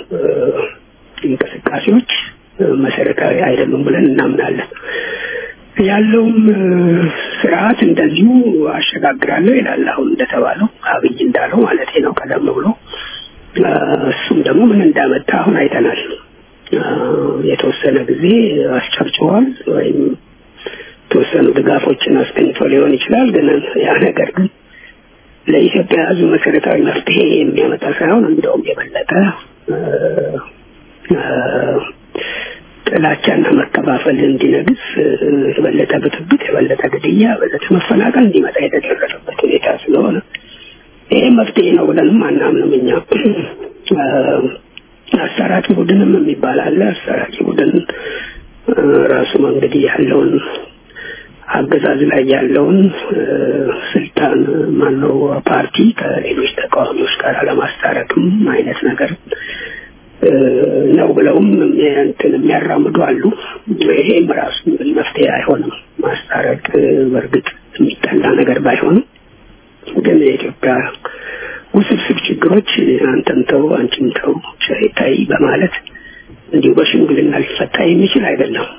እንቅስቃሴዎች መሰረታዊ አይደሉም ብለን እናምናለን። ያለውም ስርዓት እንደዚሁ አሸጋግራለሁ ይላል። አሁን እንደተባለው አብይ እንዳለው ማለት ነው ቀደም ብሎ እሱም ደግሞ ምን እንዳመጣ አሁን አይተናል። የተወሰነ ጊዜ አስጨብጭቧል ወይም የተወሰኑ ድጋፎችን አስገኝቶ ሊሆን ይችላል። ግን ያ ነገር ግን ለኢትዮጵያ ሕዝብ መሰረታዊ መፍትሄ የሚያመጣ ሳይሆን እንደውም የበለጠ ጥላቻና መከፋፈል እንዲነግስ የበለጠ ብጥብጥ፣ የበለጠ ግድያ፣ የበለጠ መፈናቀል እንዲመጣ የተደረገበት ሁኔታ ስለሆነ ይሄ መፍትሄ ነው ብለንም አናምንም እኛ። አሰራቂ ቡድንም የሚባል አለ። አሰራቂ ቡድን ራሱ እንግዲህ ያለውን አገዛዝ ላይ ያለውን ስልጣን ማነው ፓርቲ ከሌሎች ተቃዋሚዎች ጋር ለማስታረቅም አይነት ነገር ነው ብለውም እንትን የሚያራምዱ አሉ። ይሄም ራሱ እንግዲህ መፍትሄ አይሆንም። ማስታረቅ በእርግጥ የሚጠላ ነገር ባይሆንም ግን የኢትዮጵያ ውስብስብ ችግሮች አንተም ተው አንቺም ተው ታይ በማለት እንዲሁ በሽምግልና ሊፈታ የሚችል አይደለም።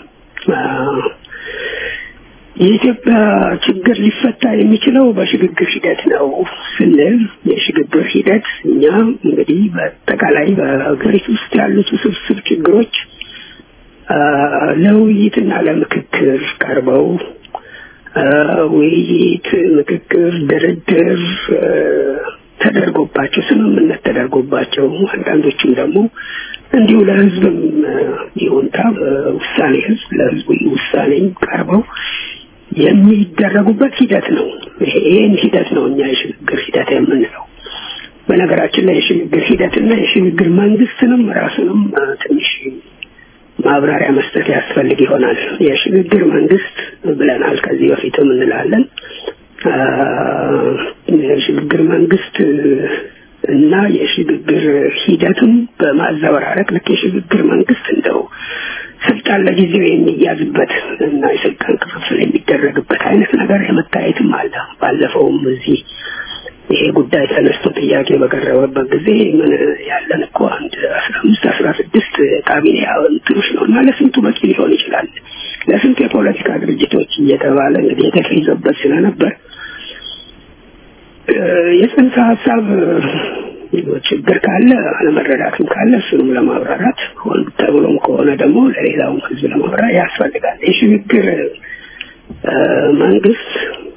የኢትዮጵያ ችግር ሊፈታ የሚችለው በሽግግር ሂደት ነው ስንል የሽግግር ሂደት እኛ እንግዲህ በአጠቃላይ በሀገሪቱ ውስጥ ያሉት ውስብስብ ችግሮች ለውይይትና ለምክክር ቀርበው ውይይት፣ ምክክር፣ ድርድር ተደርጎባቸው ስምምነት ተደርጎባቸው አንዳንዶቹም ደግሞ እንዲሁ ለህዝብም ይሁንታ ውሳኔ ህዝብ ለህዝቡ ውሳኔ ቀርበው የሚደረጉበት ሂደት ነው። ይሄን ሂደት ነው እኛ የሽግግር ሂደት የምንለው። በነገራችን ላይ የሽግግር ሂደትና የሽግግር መንግስትንም ራሱንም ትንሽ ማብራሪያ መስጠት ያስፈልግ ይሆናል። የሽግግር መንግስት ብለናል፣ ከዚህ በፊትም እንላለን። የሽግግር መንግስት እና የሽግግር ሂደቱም በማዘበራረቅ ልክ የሽግግር መንግስት እንደው ስልጣን ለጊዜው የሚያዝበት እና የስልጣን ክፍፍል የሚደረግበት አይነት ነገር የመታየትም አለ። ባለፈውም እዚህ ይሄ ጉዳይ ተነስቶ ጥያቄ በቀረበበት ጊዜ ምን ያለን እኮ አንድ አስራ አምስት አስራ ስድስት ካቢኔ እንትኖች ነው እና ለስንቱ በቂ ሊሆን ይችላል ለስንቱ የፖለቲካ ድርጅቶች እየተባለ እንግዲህ የተፈይዘበት ስለነበር የጽንሰ ሀሳብ ችግር ካለ አለመረዳትም ካለ እሱንም ለማብራራት ሆን ተብሎም ከሆነ ደግሞ ለሌላውም ህዝብ ለማብራራት ያስፈልጋል። የሽግግር መንግስት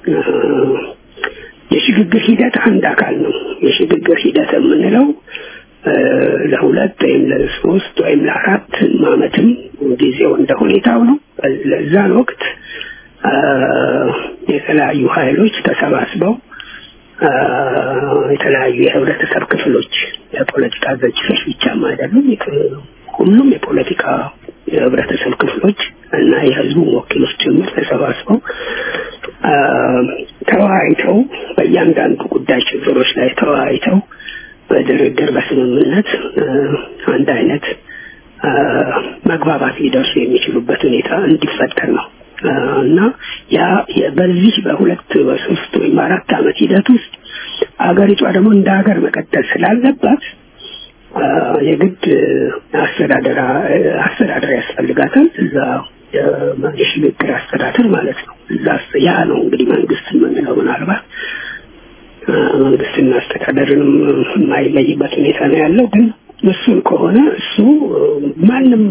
የሽግግር ሂደት አንድ አካል ነው። የሽግግር ሂደት የምንለው ለሁለት ወይም ለሶስት ወይም ለአራት አመትም ጊዜው እንደ ሁኔታው ነው። ለዛን ወቅት የተለያዩ ኃይሎች ተሰባስበው የተለያዩ የህብረተሰብ ክፍሎች የፖለቲካ ድርጅቶች ብቻም አይደሉም። ሁሉም የፖለቲካ የህብረተሰብ ክፍሎች እና የህዝቡ ወኪሎች ጭምር ተሰባስበው ተወያይተው በእያንዳንዱ ጉዳይ ችግሮች ላይ ተወያይተው በድርድር በስምምነት አንድ አይነት መግባባት ሊደርሱ የሚችሉበት ሁኔታ እንዲፈጠር ነው እና ያ በዚህ በሁለት በሶስት ወይም አራት አመት ሂደት ውስጥ አገሪቷ ደግሞ እንደ ሀገር መቀጠል ስላለባት የግድ አስተዳደር አስተዳደር ያስፈልጋታል። እዛ የሽግግር አስተዳደር ማለት ነው። እዛ ያ ነው እንግዲህ መንግስት የምንለው ምናልባት መንግስትና አስተዳደርንም የማይለይበት ሁኔታ ነው ያለው። ግን እሱን ከሆነ እሱ ማንም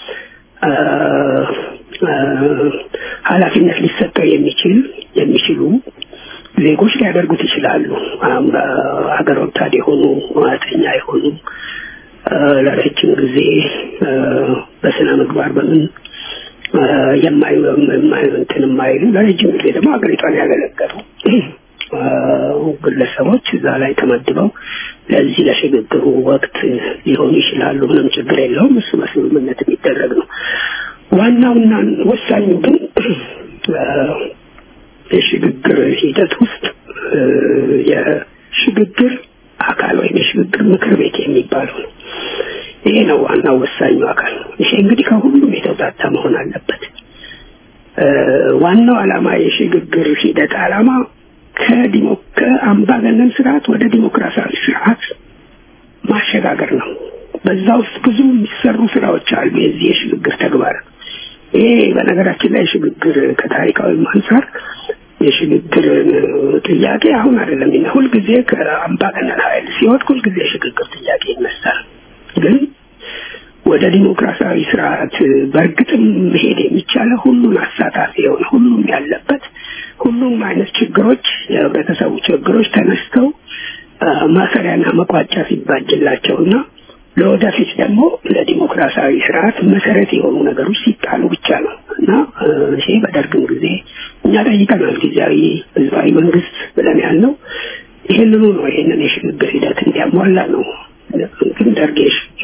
ኃላፊነት ሊሰጠው የሚችል የሚችሉ ዜጎች ሊያደርጉት ይችላሉ። ሀገር ወዳድ የሆኑ ሙያተኛ የሆኑ ለረጅም ጊዜ በስነ ምግባር በምን የማዩ እንትን የማይሉ ለረጅም ጊዜ ደግሞ ሀገሪቷን ያገለገሉ ግለሰቦች እዛ ላይ ተመድበው ለዚህ ለሽግግሩ ወቅት ሊሆኑ ይችላሉ። ምንም ችግር የለውም። እሱ በስምምነት የሚደረግ ነው። ዋናውና ወሳኙ ግን የሽግግር ሂደት ውስጥ የሽግግር አካል ወይም የሽግግር ምክር ቤት የሚባለው ነው። ይሄ ነው ዋናው ወሳኙ አካል። ይሄ እንግዲህ ከሁሉም የተውጣጣ መሆን አለበት። ዋናው ዓላማ የሽግግር ሂደት ዓላማ ከዲሞ ከአምባገነን ስርዓት ወደ ዲሞክራሲያዊ ስርዓት ማሸጋገር ነው። በዛ ውስጥ ብዙ የሚሰሩ ስራዎች አሉ። የዚህ የሽግግር ተግባር ይሄ በነገራችን ላይ ሽግግር ከታሪካዊ አንጻር የሽግግር ጥያቄ አሁን አይደለም። ሁልጊዜ ከአምባገነን ኃይል ሲወድቅ ሁልጊዜ የሽግግር ጥያቄ ይነሳል። ግን ወደ ዲሞክራሲያዊ ስርዓት በእርግጥም መሄድ የሚቻለው ሁሉን አሳታፊ የሆነ ሁሉም ያለበት ሁሉም አይነት ችግሮች የህብረተሰቡ ችግሮች ተነስተው ማሰሪያና መቋጫ ሲባጅላቸውና ለወደፊት ደግሞ ለዲሞክራሲያዊ ስርዓት መሰረት የሆኑ ነገሮች ሲጣሉ ብቻ ነው እና ይሄ በደርግም ጊዜ እኛ ጠይቀናል። ጊዜያዊ ህዝባዊ መንግስት ብለን ያልነው ይህንኑ ነው። ይህንን የሽግግር ሂደት እንዲያሟላ ነው። ግን ደርግ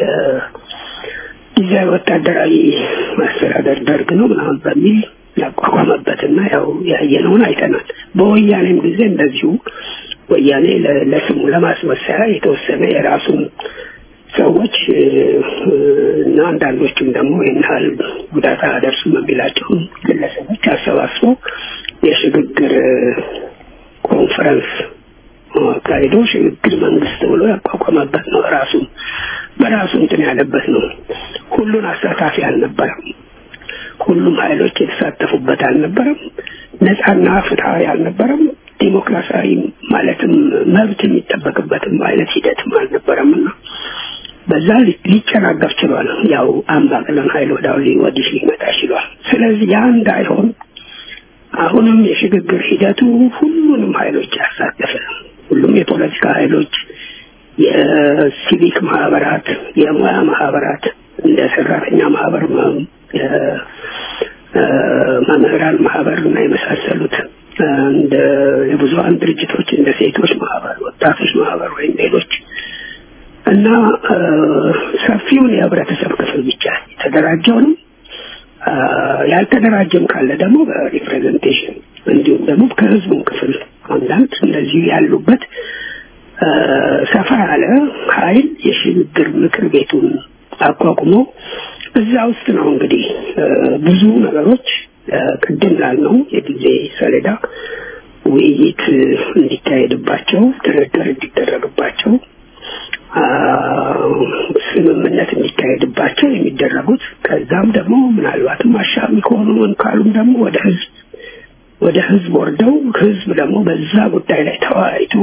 ጊዜያዊ ወታደራዊ ማስተዳደር ደርግ ነው ምናምን በሚል ያቋቋመበትና ያው ያየነውን አይተናል። በወያኔም ጊዜ እንደዚሁ ወያኔ ለስሙ ለማስመሰያ የተወሰነ የራሱን ሰዎች እና አንዳንዶቹም ደግሞ ይህን ያህል ጉዳት አያደርሱም የሚላቸውን ግለሰቦች አሰባስቦ የሽግግር ኮንፈረንስ አካሂዶ ሽግግር መንግስት ብሎ ያቋቋመበት ነው። ራሱ በራሱ እንትን ያለበት ነው። ሁሉን አሳታፊ አልነበረም። ሁሉም ኃይሎች የተሳተፉበት አልነበረም። ነፃና ፍትሐዊ አልነበረም። ዲሞክራሲያዊ ማለትም መብት የሚጠበቅበትም አይነት ሂደትም አልነበረም እና በዛ ሊጨናገፍ ችሏል። ያው አምባገነን ኃይል ወደ ወዲህ ሊመጣ ችሏል። ስለዚህ ያ እንዳይሆን አሁንም የሽግግር ሂደቱ ሁሉንም ኃይሎች ያሳተፈ ሁሉም የፖለቲካ ኃይሎች፣ የሲቪክ ማህበራት፣ የሙያ ማህበራት እንደ ሰራተኛ ማህበር፣ መምህራን ማህበር እና የመሳሰሉት እንደ የብዙሀን ድርጅቶች እንደ ሴቶች ማህበር፣ ወጣቶች ማህበር ወይም ሌሎች እና ሰፊውን የህብረተሰብ ክፍል ብቻ የተደራጀውንም ያልተደራጀም ካለ ደግሞ በሪፕሬዘንቴሽን እንዲሁም ደግሞ ከህዝቡም ክፍል አንዳንድ እንደዚሁ ያሉበት ሰፋ ያለ ኃይል የሽግግር ምክር ቤቱን አቋቁሞ እዛ ውስጥ ነው እንግዲህ ብዙ ነገሮች ቅድም ላልነው የጊዜ ሰሌዳ ውይይት እንዲካሄድባቸው፣ ድርድር እንዲደረግባቸው፣ ስምምነት እንዲካሄድባቸው የሚደረጉት ከዛም ደግሞ ምናልባትም አሻሚ ከሆኑ ካሉም ደግሞ ወደ ህዝብ ወደ ህዝብ ወርደው ህዝብ ደግሞ በዛ ጉዳይ ላይ ተወያይቶ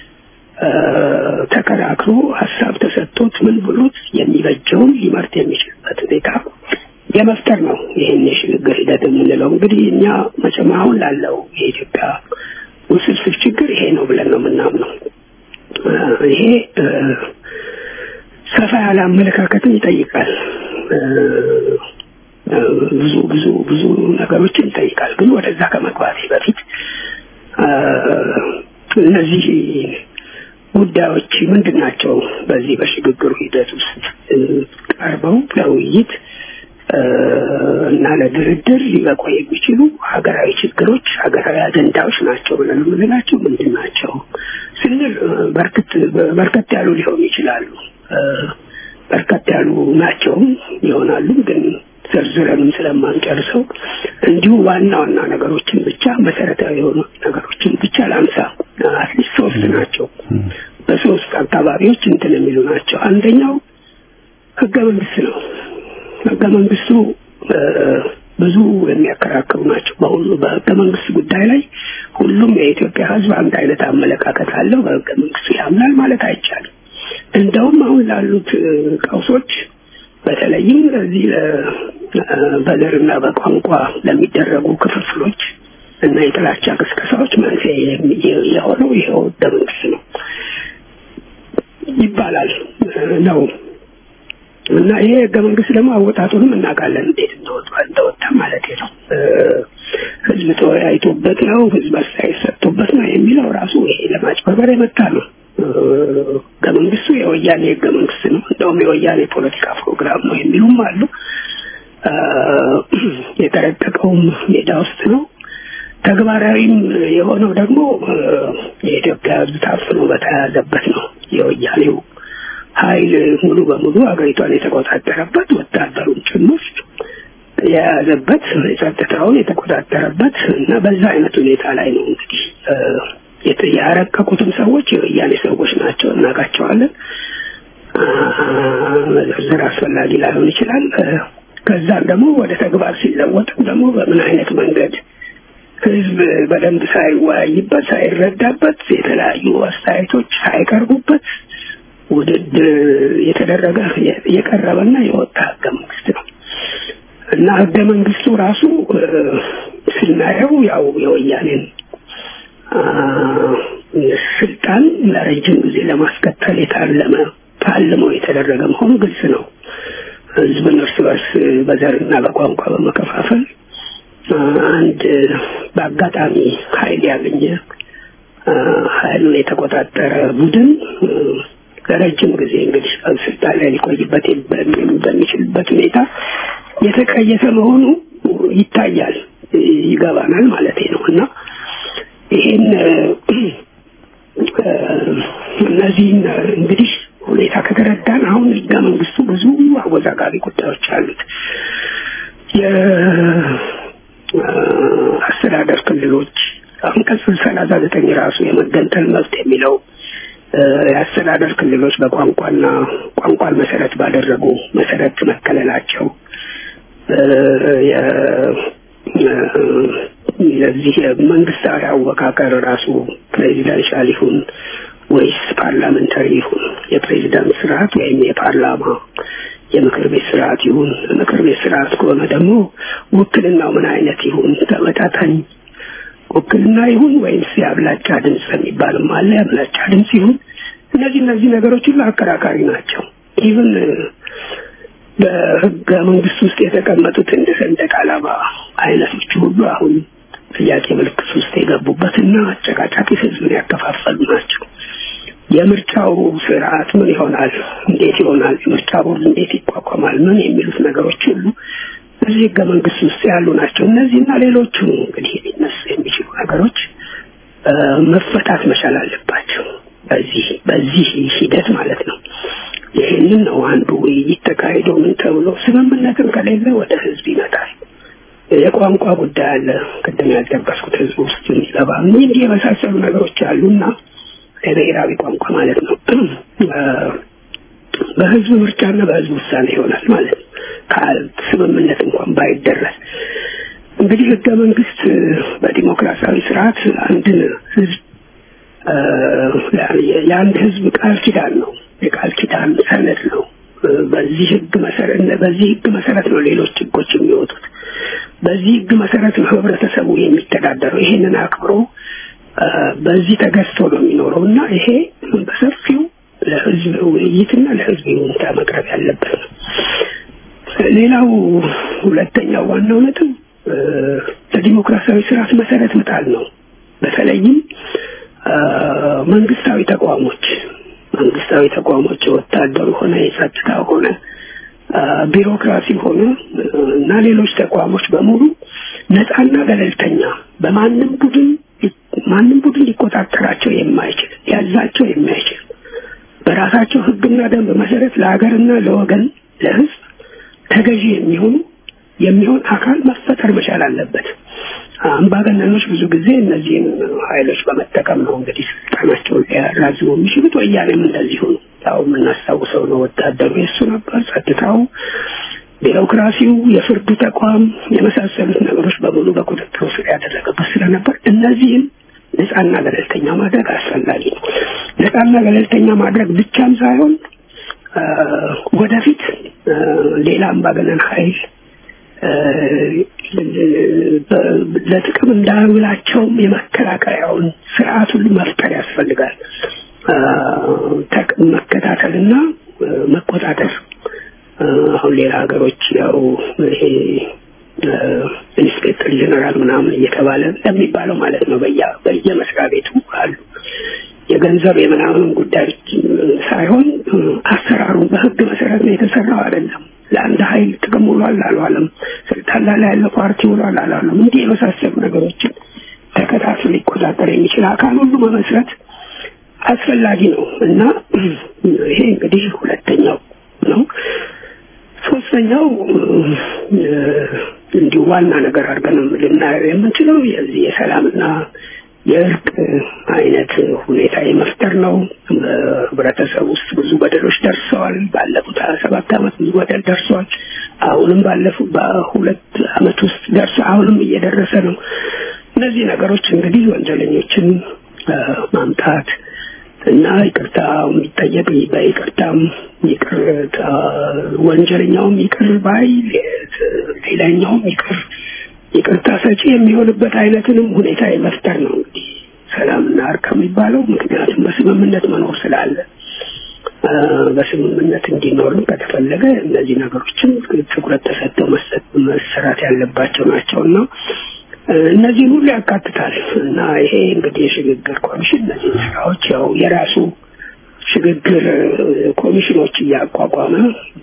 ተከራክሮ ሀሳብ ተሰጥቶት ምን ብሎት የሚበጀውን ሊመርጥ የሚችልበት ሁኔታ የመፍጠር ነው። ይህን የሽግግር ሂደት የምንለው እንግዲህ እኛ መቼም አሁን ላለው የኢትዮጵያ ውስብስብ ችግር ይሄ ነው ብለን ነው የምናምነው። ይሄ ሰፋ ያለ አመለካከትን ይጠይቃል። ብዙ ብዙ ብዙ ነገሮችን ይጠይቃል። ግን ወደዛ ከመግባቴ በፊት እነዚህ ጉዳዮች ምንድን ናቸው? በዚህ በሽግግሩ ሂደት ውስጥ ቀርበው ለውይይት እና ለድርድር ሊበቁ የሚችሉ ሀገራዊ ችግሮች፣ ሀገራዊ አጀንዳዎች ናቸው ብለን የምንላቸው ምንድን ናቸው ስንል በርከት ያሉ ሊሆኑ ይችላሉ። በርከት ያሉ ናቸውም ይሆናሉ ግን ዘርዝረንም ስለማንጨርሰው እንዲሁ ዋና ዋና ነገሮችን ብቻ መሰረታዊ የሆኑ ነገሮችን ብቻ ላንሳ። አትሊስት ሶስት ናቸው። በሶስት አካባቢዎች እንትን የሚሉ ናቸው። አንደኛው ህገ መንግስት ነው። ህገ መንግስቱ ብዙ የሚያከራክሩ ናቸው። በሁሉ በህገ መንግስት ጉዳይ ላይ ሁሉም የኢትዮጵያ ህዝብ አንድ አይነት አመለካከት አለው። በህገ መንግስቱ ያምናል ማለት አይቻልም። እንደውም አሁን ላሉት ቀውሶች በተለይም ለዚህ በዘርና በቋንቋ ለሚደረጉ ክፍፍሎች እና የጥላቻ ቅስቀሳዎች መንስኤ የሆነው ይኸው ህገ መንግስት ነው ይባላል ነው እና ይሄ ህገ መንግስት ደግሞ አወጣጡንም እናውቃለን እንዴት እንደወጣ እንደወጣ ማለት ነው። ህዝብ ተወያይቶበት ነው፣ ህዝብ አስተያየት ሰጥቶበት ነው የሚለው ራሱ ይሄ ለማጭበርበር የመጣ ነው። ህገ መንግስቱ የወያኔ ህገ መንግስት ነው፣ እንደውም የወያኔ ፖለቲካ ፕሮግራም ነው የሚሉም አሉ። የተረቀቀውም ሜዳ ውስጥ ነው። ተግባራዊም የሆነው ደግሞ የኢትዮጵያ ህዝብ ታፍኖ በተያያዘበት ነው። የወያኔው ኃይል ሙሉ በሙሉ ሀገሪቷን የተቆጣጠረበት ወታደሩን ጭምር የያዘበት የጸጥታውን የተቆጣጠረበት እና በዛ አይነት ሁኔታ ላይ ነው እንግዲህ ያረቀቁትም ሰዎች የወያኔ ሰዎች ናቸው፣ እናውቃቸዋለን። መዘርዘር አስፈላጊ ላይሆን ይችላል። ከዛም ደግሞ ወደ ተግባር ሲለወጥም ደግሞ በምን አይነት መንገድ ህዝብ በደንብ ሳይወያይበት ሳይረዳበት የተለያዩ አስተያየቶች ሳይቀርቡበት ውድድር የተደረገ የቀረበና የወጣ ህገ መንግስት ነው እና ህገ መንግስቱ ራሱ ስናየው ያው የወያኔን ስልጣን ለረጅም ጊዜ ለማስቀጠል የታለመ ታልሞ የተደረገ መሆኑ ግልጽ ነው። ህዝብን እርስ በርስ በዘርና በቋንቋ በመከፋፈል አንድ በአጋጣሚ ኃይል ያገኘ ኃይሉን የተቆጣጠረ ቡድን ለረጅም ጊዜ እንግዲህ ስልጣን ላይ ሊቆይበት በሚችልበት ሁኔታ የተቀየሰ መሆኑ ይታያል፣ ይገባናል ማለት ነው እና ይሄን እነዚህን እንግዲህ ሁኔታ ከተረዳን አሁን ህገ መንግስቱ ብዙ አወዛጋቢ ጉዳዮች አሉት። የአስተዳደር ክልሎች አንቀጽ ሰላሳ ዘጠኝ ራሱ የመገንጠል መብት የሚለው የአስተዳደር ክልሎች በቋንቋና ቋንቋን መሰረት ባደረጉ መሰረት መከለላቸው የዚህ የመንግስታዊ አወቃቀር ራሱ ፕሬዚደንሻል ይሁን ወይስ ፓርላመንታሪ ይሁን የፕሬዚዳንት ስርዓት ወይም የፓርላማ የምክር ቤት ስርዓት ይሁን ምክር ቤት ስርዓት ከሆነ ደግሞ ውክልናው ምን አይነት ይሁን ተመጣጣኝ ውክልና ይሁን ወይስ የአብላጫ ድምፅ የሚባልም አለ የአብላጫ ድምፅ ይሁን እነዚህ እነዚህ ነገሮች ሁሉ አከራካሪ ናቸው ኢቭን በህገ መንግስት ውስጥ የተቀመጡት እንደ ሰንደቅ ዓላማ አይነቶች ሁሉ አሁን ጥያቄ ምልክት ውስጥ የገቡበትና አጨቃጫቂ ህዝብን ያከፋፈሉ ናቸው። የምርጫው ስርዓት ምን ይሆናል? እንዴት ይሆናል? የምርጫ ቦርድ እንዴት ይቋቋማል? ምን የሚሉት ነገሮች ሁሉ እዚህ ህገ መንግስት ውስጥ ያሉ ናቸው። እነዚህና ሌሎቹ እንግዲህ ሊነሱ የሚችሉ ነገሮች መፈታት መቻል አለባቸው። በዚህ በዚህ ሂደት ማለት ነው። ይህንን ነው አንዱ ውይይት ተካሂዶ ምን ተብሎ ስምምነትም ከሌለ ወደ ህዝብ ይመጣል። የቋንቋ ጉዳይ አለ። ቅድም ያልጠቀስኩት ህዝብ ውስጥ የሚገባ እንዲህ የመሳሰሉ ነገሮች አሉና የብሔራዊ ቋንቋ ማለት ነው በህዝብ ምርጫና በህዝብ ውሳኔ ይሆናል ማለት ነው። ስምምነት እንኳን ባይደረስ እንግዲህ ህገ መንግስት በዲሞክራሲያዊ ስርዓት አንድን ህዝብ የአንድ ህዝብ ቃል ኪዳን ነው። የቃል ኪዳን ሰነድ ነው። በዚህ ህግ መሰረት በዚህ ህግ መሰረት ነው ሌሎች ህጎች የሚወጡት። በዚህ ህግ መሰረት ነው ህብረተሰቡ የሚተዳደረው። ይሄንን አክብሮ በዚህ ተገዝቶ ነው የሚኖረው እና ይሄ በሰፊው ለህዝብ ውይይትና ለህዝብ ይሁንታ መቅረብ ያለበት ነው። ሌላው ሁለተኛው ዋናው ነጥብ ለዲሞክራሲያዊ ስርዓት መሰረት መጣል ነው። በተለይም መንግስታዊ ተቋሞች መንግስታዊ ተቋሞች የወታደሩ ሆነ የጸጥታ ሆነ ቢሮክራሲ ሆነ እና ሌሎች ተቋሞች በሙሉ ነፃና ገለልተኛ በማንም ቡድን ማንም ቡድን ሊቆጣጠራቸው የማይችል ያዛቸው የማይችል በራሳቸው ህግና ደንብ መሰረት ለሀገርና ለወገን ለህዝብ ተገዢ የሚሆኑ የሚሆን አካል መፈጠር መቻል አለበት። አምባገነኖች ብዙ ጊዜ እነዚህን ኃይሎች በመጠቀም ነው እንግዲህ ስልጣናቸውን ሊያራዝሙ የሚችሉት። ወያኔም እንደዚሁ ነው። ያው የምናስታውሰው ነው። ወታደሩ የሱ ነበር፣ ጸጥታው፣ ቢሮክራሲው፣ የፍርዱ ተቋም የመሳሰሉት ነገሮች በሙሉ በቁጥጥሩ ስር ያደረገበት ስለነበር እነዚህም ነፃና ገለልተኛ ማድረግ አስፈላጊ ነው። ነፃና ገለልተኛ ማድረግ ብቻም ሳይሆን ወደፊት ሌላ አምባገነን ኃይል ለጥቅም እንዳያውላቸውም የመከላከያውን ስርዓት ሁሉ መፍጠር ያስፈልጋል። መከታተልና መቆጣጠር አሁን ሌላ ሀገሮች ያው ይሄ ኢንስፔክተር ጀነራል ምናምን እየተባለ ለሚባለው ማለት ነው በየ በየመስሪያ ቤቱ አሉ። የገንዘብ የምናምንም ጉዳዮች ሳይሆን አሰራሩን በህግ መሰረት ነው የተሰራው አይደለም። ለአንድ ኃይል ጥቅም ውሏል አልዋለም፣ ስልጣን ላይ ያለው ፓርቲ ውሏል አላለም፣ እንዲህ የመሳሰሉ ነገሮችን ተከታትሎ ሊቆጣጠር የሚችል አካል ሁሉ መመስረት አስፈላጊ ነው እና ይሄ እንግዲህ ሁለተኛው ነው። ሶስተኛው እንዲሁ ዋና ነገር አድርገን ልናየው የምንችለው የዚህ የሰላምና የእርቅ አይነት ሁኔታ የመፍጠር ነው። በህብረተሰብ ውስጥ ብዙ በደሎች ደርሰዋል። ባለፉት ሀያ ሰባት ዓመት ብዙ በደል ደርሰዋል። አሁንም ባለፉት በሁለት ዓመት ውስጥ ደርሰ አሁንም እየደረሰ ነው። እነዚህ ነገሮች እንግዲህ ወንጀለኞችን ማምጣት እና ይቅርታ የሚጠየቅ በይቅርታም ይቅር ወንጀለኛውም ይቅር ባይ ሌላኛውም ይቅር ይቅርታ ሰጪ የሚሆንበት አይነትንም ሁኔታ የመፍጠር ነው እንግዲህ ሰላምና እርቅ የሚባለው ምክንያቱም በስምምነት መኖር ስላለ በስምምነት እንዲኖሩ ከተፈለገ እነዚህ ነገሮችን ትኩረት ተሰጥተው መሰራት ያለባቸው ናቸው እና እነዚህን ሁሉ ያካትታል እና ይሄ እንግዲህ የሽግግር ኮሚሽን እነዚህ ስራዎች ያው የራሱ ሽግግር ኮሚሽኖች እያቋቋመ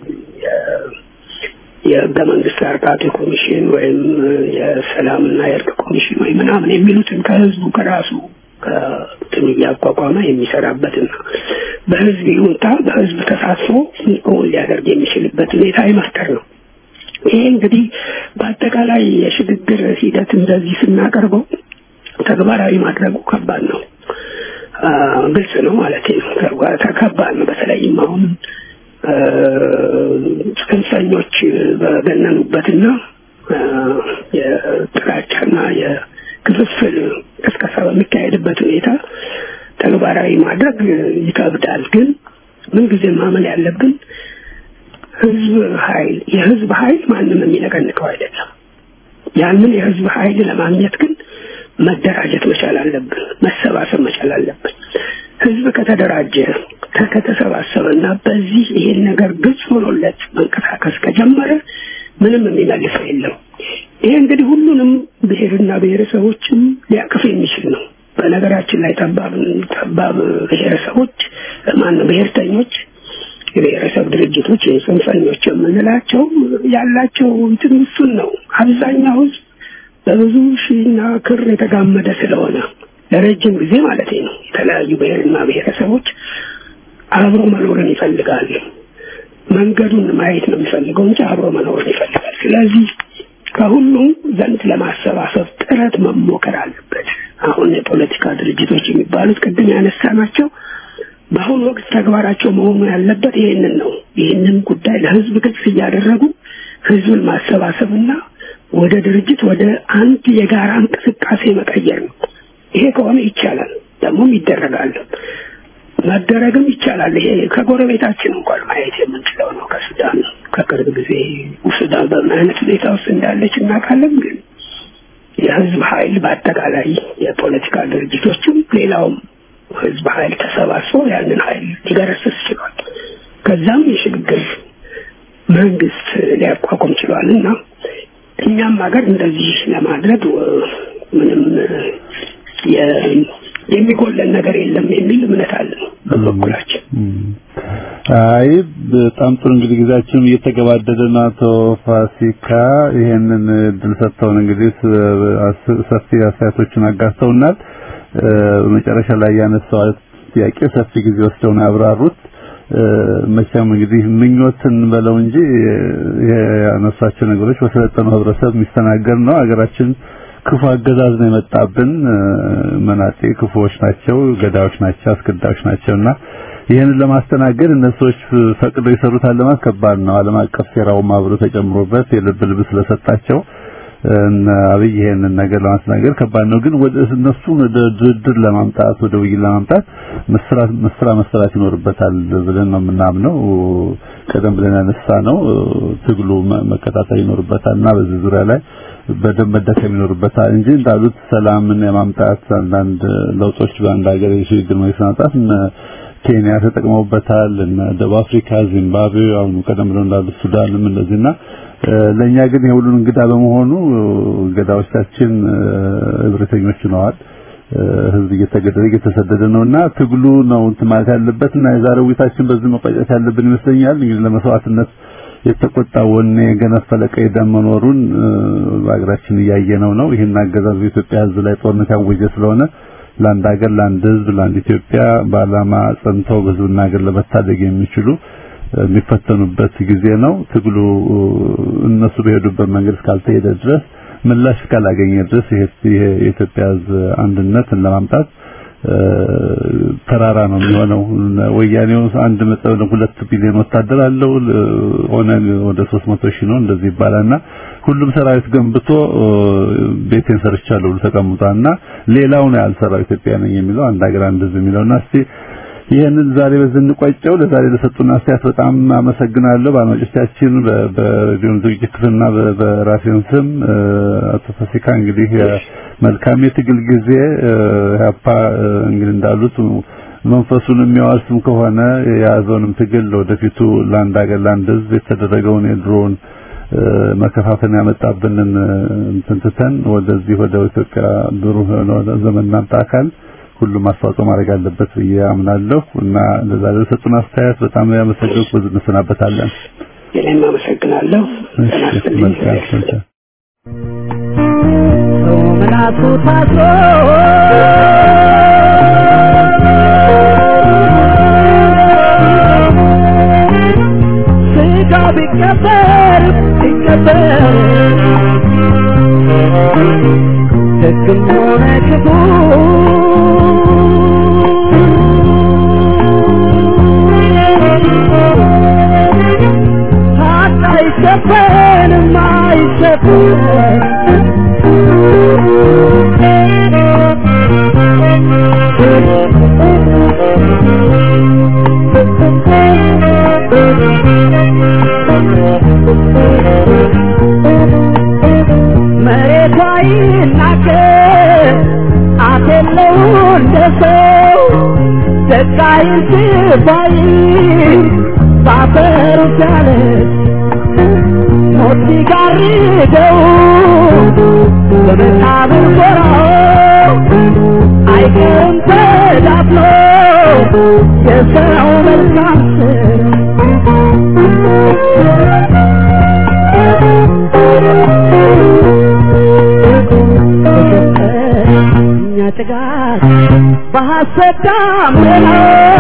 የህገ መንግስት አርቃቂ ኮሚሽን ወይም የሰላምና የእርቅ ኮሚሽን ወይ ምናምን የሚሉትን ከህዝቡ ከራሱ ከትን እያቋቋመ የሚሰራበትና በህዝብ ይሁንታ በህዝብ ተሳትፎ እውን ሊያደርግ የሚችልበት ሁኔታ የመፍጠር ነው። ይሄ እንግዲህ በአጠቃላይ የሽግግር ሂደት እንደዚህ ስናቀርበው ተግባራዊ ማድረጉ ከባድ ነው። ግልጽ ነው ማለት ነው። ከባድ ነው። በተለይም አሁን ጽንፈኞች በገነኑበትና የጥላቻና የክፍፍል ቅስቀሳ በሚካሄድበት ሁኔታ ተግባራዊ ማድረግ ይከብዳል። ግን ምንጊዜ ማመን ያለብን ህዝብ ኃይል የህዝብ ኃይል ማንም የሚነቀንቀው አይደለም። ያንን የህዝብ ኃይል ለማግኘት ግን መደራጀት መቻል አለብን፣ መሰባሰብ መቻል አለብን። ህዝብ ከተደራጀ ከተሰባሰበና በዚህ ይሄን ነገር ግልጽ ሆኖለት መንቀሳቀስ ከጀመረ ምንም የሚመልሰው የለም። ይሄ እንግዲህ ሁሉንም ብሔርና ብሔረሰቦችም ሊያቅፍ የሚችል ነው። በነገራችን ላይ ጠባብ ጠባብ ብሔረሰቦች ማነው ብሔርተኞች የብሔረሰብ ድርጅቶች የጽንፈኞች የምንላቸው ያላቸው እንትን እሱን ነው። አብዛኛው ህዝብ በብዙ ሺና ክር የተጋመደ ስለሆነ ለረጅም ጊዜ ማለት ነው የተለያዩ ብሔርና ብሔረሰቦች አብሮ መኖርን ይፈልጋሉ። መንገዱን ማየት ነው የሚፈልገው እንጂ አብሮ መኖርን ይፈልጋል። ስለዚህ ከሁሉም ዘንድ ለማሰባሰብ ጥረት መሞከር አለበት። አሁን የፖለቲካ ድርጅቶች የሚባሉት ቅድም ያነሳ ናቸው። በአሁኑ ወቅት ተግባራቸው መሆኑ ያለበት ይህንን ነው። ይህንን ጉዳይ ለህዝብ ግልጽ እያደረጉ ህዝብን ማሰባሰብና ወደ ድርጅት ወደ አንድ የጋራ እንቅስቃሴ መቀየር ነው። ይሄ ከሆነ ይቻላል፣ ደግሞም ይደረጋል፣ መደረግም ይቻላል። ይሄ ከጎረቤታችን እንኳን ማየት የምንችለው ነው። ከሱዳን ከቅርብ ጊዜ ሱዳን በምን አይነት ሁኔታ ውስጥ እንዳለች እናውቃለን። ግን የህዝብ ኃይል በአጠቃላይ የፖለቲካ ድርጅቶችም ሌላውም ህዝብ ኃይል ተሰባስቦ ያንን ኃይል ሊገረስስ ችሏል። ከዛም የሽግግር መንግስት ሊያቋቁም ችሏል እና እኛም ሀገር እንደዚህ ለማድረግ ምንም የሚጎለን ነገር የለም የሚል እምነት አለን በበኩላችን። አይ በጣም ጥሩ እንግዲህ ጊዜያችንም እየተገባደደ ነው። አቶ ፋሲካ ይሄንን እድል ሰጥተውን እንግዲህ ሰፊ አስተያየቶችን አጋርተውናል። በመጨረሻ ላይ ያነሳው ጥያቄ ሰፊ ጊዜ ወስደው ነው ያብራሩት። መቼም እንግዲህ ምኞትን በለው እንጂ ያነሳቸው ነገሮች በሰለጠነው ህብረተሰብ የሚስተናገድ ነው። ሀገራችን ክፉ አገዛዝ ነው የመጣብን። መናጤ ክፉዎች ናቸው፣ ገዳዮች ናቸው፣ አስገዳዮች ናቸውና ይህንን ለማስተናገድ እነሱዎች ፈቅደው ይሰሩታል ለማለት ከባድ ነው። ዓለም አቀፍ ሴራውም አብሮ ተጨምሮበት የልብ ልብ ስለሰጣቸው አብይ ይሄንን ነገር ለማስተናገድ ከባድ ነው። ግን ወደ እነሱ ወደ ድርድር ለማምጣት ወደ ውይይት ለማምጣት መስራት መስራ መስራት ይኖርበታል ብለን ነው የምናምነው። ቀደም ብለን ያነሳ ነው ትግሉ መከታተል ይኖርበታል እና በዚህ ዙሪያ ላይ በደንብ መደከም ይኖርበታል እንጂ እንዳሉት ሰላምን የማምጣት አንዳንድ ለውጦች በአንድ ሀገር የሽግግር መንግስት ማምጣት ኬንያ ተጠቅመውበታል እና ደቡብ አፍሪካ፣ ዚምባብዌ አሁን ቀደም ብለው እንዳሉት ሱዳንም እንደዚህና ለኛ ግን የሁሉን እንግዳ በመሆኑ ገዳዎቻችን እብሪተኞች ሆነዋል። ህዝብ እየተገደለ እየተሰደደ ነውና ትግሉ ነው እንትን ማለት ያለበት እና የዛሬው ውይይታችን በዚህ መቋጨት ያለብን ይመስለኛል። እንግዲህ ለመስዋዕትነት የተቆጣ ወኔ የገነፈለ ቀይ ደም መኖሩን በሀገራችን እያየነው ነው። ይህን አገዛዝ በኢትዮጵያ ህዝብ ላይ ጦርነት ያወጀ ስለሆነ ለአንድ ሀገር፣ ለአንድ ህዝብ፣ ለአንድ ኢትዮጵያ በዓላማ ጸንተው ህዝብና ሀገር ለመታደግ የሚችሉ የሚፈተኑበት ጊዜ ነው። ትግሉ እነሱ በሄዱበት መንገድ እስካልተሄደ ድረስ ምላሽ እስካላገኘ ድረስ ይሄ የኢትዮጵያ ህዝብ አንድነትን ለማምጣት ተራራ ነው የሚሆነው። ወያኔው አንድ መጠን ሁለት ቢሊዮን ወታደር አለው ሆነ ወደ 300 ሺህ ነው እንደዚህ ይባላልና ሁሉም ሰራዊት ገንብቶ ቤቴን ሰርቻለሁ ብሎ ተቀምጧልና ሌላው ነው ያልሰራው ኢትዮጵያ ነኝ የሚለው አንድ ሀገር አንድ ህዝብ የሚለውና እስቲ ይህንን ዛሬ በዚህ እንቋጨው። ለዛሬ ለሰጡን አስተያየት በጣም አመሰግናለሁ። በአድማጮቻችን በሬዲዮን ዝግጅት ክፍልና በራሴን ስም አቶ ፋሲካ እንግዲህ መልካም የትግል ጊዜ ያፓ እንግዲህ እንዳሉት መንፈሱን የሚያዋስም ከሆነ የያዘውንም ትግል ወደፊቱ ለአንድ ሀገር ለአንድ ህዝብ የተደረገውን የድሮውን መከፋፈል ያመጣብንን እንትን ትተን ወደዚህ ወደ ኢትዮጵያ ብሩህ የሆነ ዘመን እናምጣ አካል ሁሉም አስተዋጽኦ ማድረግ አለበት ብዬ አምናለሁ እና ለዛ ለሰጡን አስተያየት በጣም ያመሰግንኩ። ብዙ እንሰናበታለን። እኔም አመሰግናለሁ። እሺ መልካም መልካም ሰው ምላሱ ታስሮ ስጋ ቢቀበር ቢቀበር ደግም ሆነ ክፉ ሀቅ አይሸፈንም አይሸፈንም መሬቷ ይናገር አፍ የለው እንደ ሰው ደቃይን ስባይ ባፈሩ ሲያለች ሞት ሲጋርደው በመቃብር ጎራው አይቀርም ተዳፍኖ የሰው መልካም እኛ ጭጋግ በሐሰት ዳመና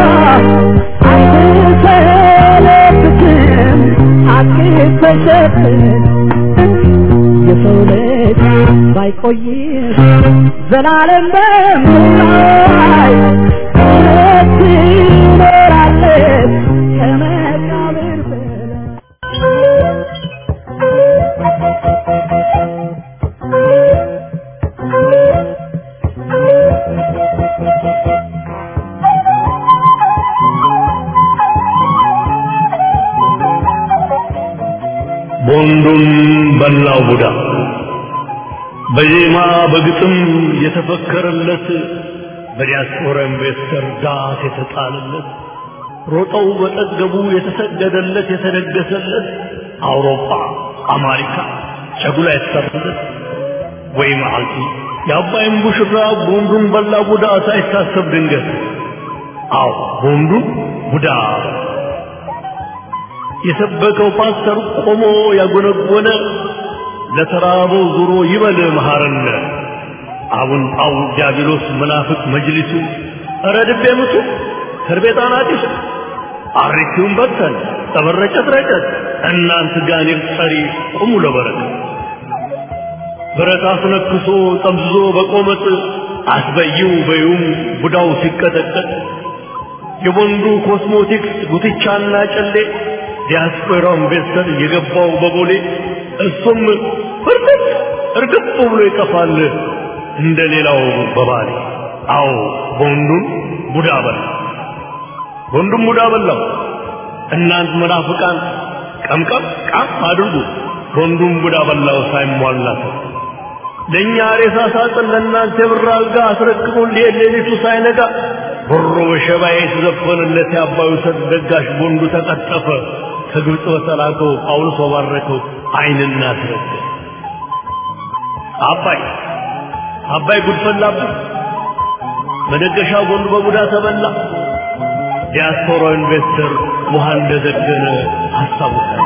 አይተሰለብትም ሐቅ ተሸፍን የሰው ልጅ ባይቆይም ዘላለም በምድር እውነት ትኖራለች ከመቃብር በላይ ቦንዱን በላው ቡዳ በዜማ በግጥም የተፈከረለት በዲያስፖራ ኢንቨስተር ዳስ የተጣለለት ሮጠው በጠገቡ የተሰገደለት የተደገሰለት አውሮፓ አሜሪካ ጨጉላ የተሰራለት ወይ መዓልቲ የአባይን ቡሽራ ቦንዱን በላ ቡዳ ሳይታሰብ ድንገት አዎ ቦንዱን ቡዳ የሰበከው ፓስተር ቆሞ ያጎነጎነ ለተራበው ዙሮ ይበል መሐረነ አቡን ጣው ዲያብሎስ መናፍቅ መጅሊሱ ኧረ ድቤ ምቱ ከርቤጣን አዲሱ አሪኪውን በተን ተበረጨት ረጨት እናንት ጋኔል ጠሪ ቁሙ ለበረከት ብረት አስነክሶ ጠምዝዞ በቆመጥ አስበይው በዩም ቡዳው ሲቀጠቀጥ የወንዱ ኮስሞቲክስ ጉትቻና ጨሌ ዲያስፖራው ኢንቨስተር የገባው በቦሌ እሱም ፍርጥጥ እርግጥ ብሎ ይጠፋል እንደ ሌላው በባሌ አዎ ቦንዱን ቡዳ በላ ቦንዱን ቡዳ በላው እናንት መናፍቃን ቀምቀም ቃም አድርጉ ቦንዱን ቡዳ በላው ሳይሟላት ለእኛ ሬሳ ሳጥን ለእናንተ የብር አልጋ አስረክቡን ሌሊቱ ሳይነጋ ብሮ በሸባዬ የተዘፈነለት የአባዩ ሰጥ ደጋሽ ቦንዱ ተቀጠፈ ከግብፅ በተላከው ጳውሎስ ባረከው አይንና ተረገ አባይ አባይ ጉድፈላብን መደገሻ ቦንዱ በቡዳ ተበላ ዲያስፖራ ኢንቨስተር ውሃ እንደዘገነ አስታውሳል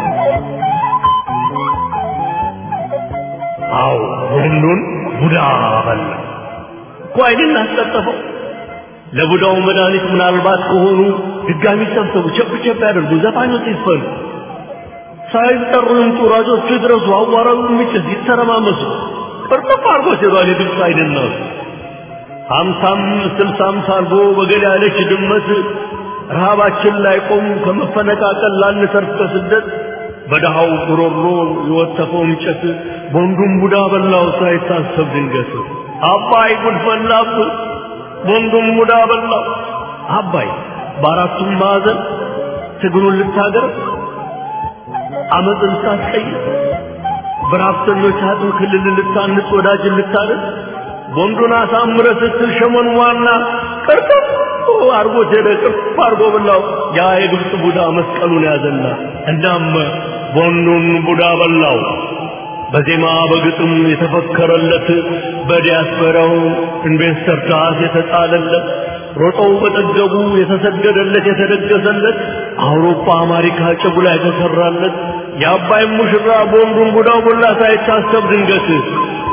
አዎ ቦንዱን ቡዳ በላ እኮ አይንን አስቀጠፈው ለቡዳው መድኃኒት ምናልባት ከሆኑ ድጋሚ ሰብሰቡ፣ ቸብ ቸብ ያደርጉ፣ ዘፋኞች ይስፈኑ፣ ሳይጠሩ ይምጡ፣ ራጆቹ ይድረሱ፣ አዋራው የሚጭስ ይተረማመሱ፣ ቅርጥፍ አድርጎ ሲባል የግብፅ አይደናሱ ሀምሳም ስልሳም ሳልጎ በገል ያለች ድመት ረሃባችን ላይ ቆሙ ከመፈነቃቀል ላንተርፍ ከስደት በደሃው ጉሮሮ የወተፈው እንጨት ቦንዱን ቡዳ በላው ሳይታሰብ ድንገት አባይ ጉድ ፈላብህ ወንዱም ሙዳ በላው አባይ በአራቱም ማዕዘን ትግሉን ልታገር አመፅ ልታስቀይር በራፍተኞች አጥም ክልል ልታንጽ ወዳጅን ልታደር ወንዱን አሳምረ ስትል ሸመን ዋና ቅርጥፍ አርጎት ሄደ ቅርፍ አርጎ በላው ያ የግብፅ ቡዳ መስቀሉን ያዘና እናም ወንዱን ቡዳ በላው በዜማ በግጥም የተፈከረለት በዲያስፖራው ኢንቨስተር ታስ የተጣለለት ሮጠው በጠገቡ የተሰገደለት የተደገሰለት አውሮፓ አሜሪካ ጭጉላ የተሰራለት የአባይ ሙሽራ በወንዱን ቡዳው ቦላ ሳይታሰብ ድንገት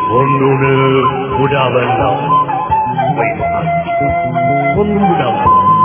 ወንዱን ቡዳ በላው ወይ ወንዱን ቡዳ በላው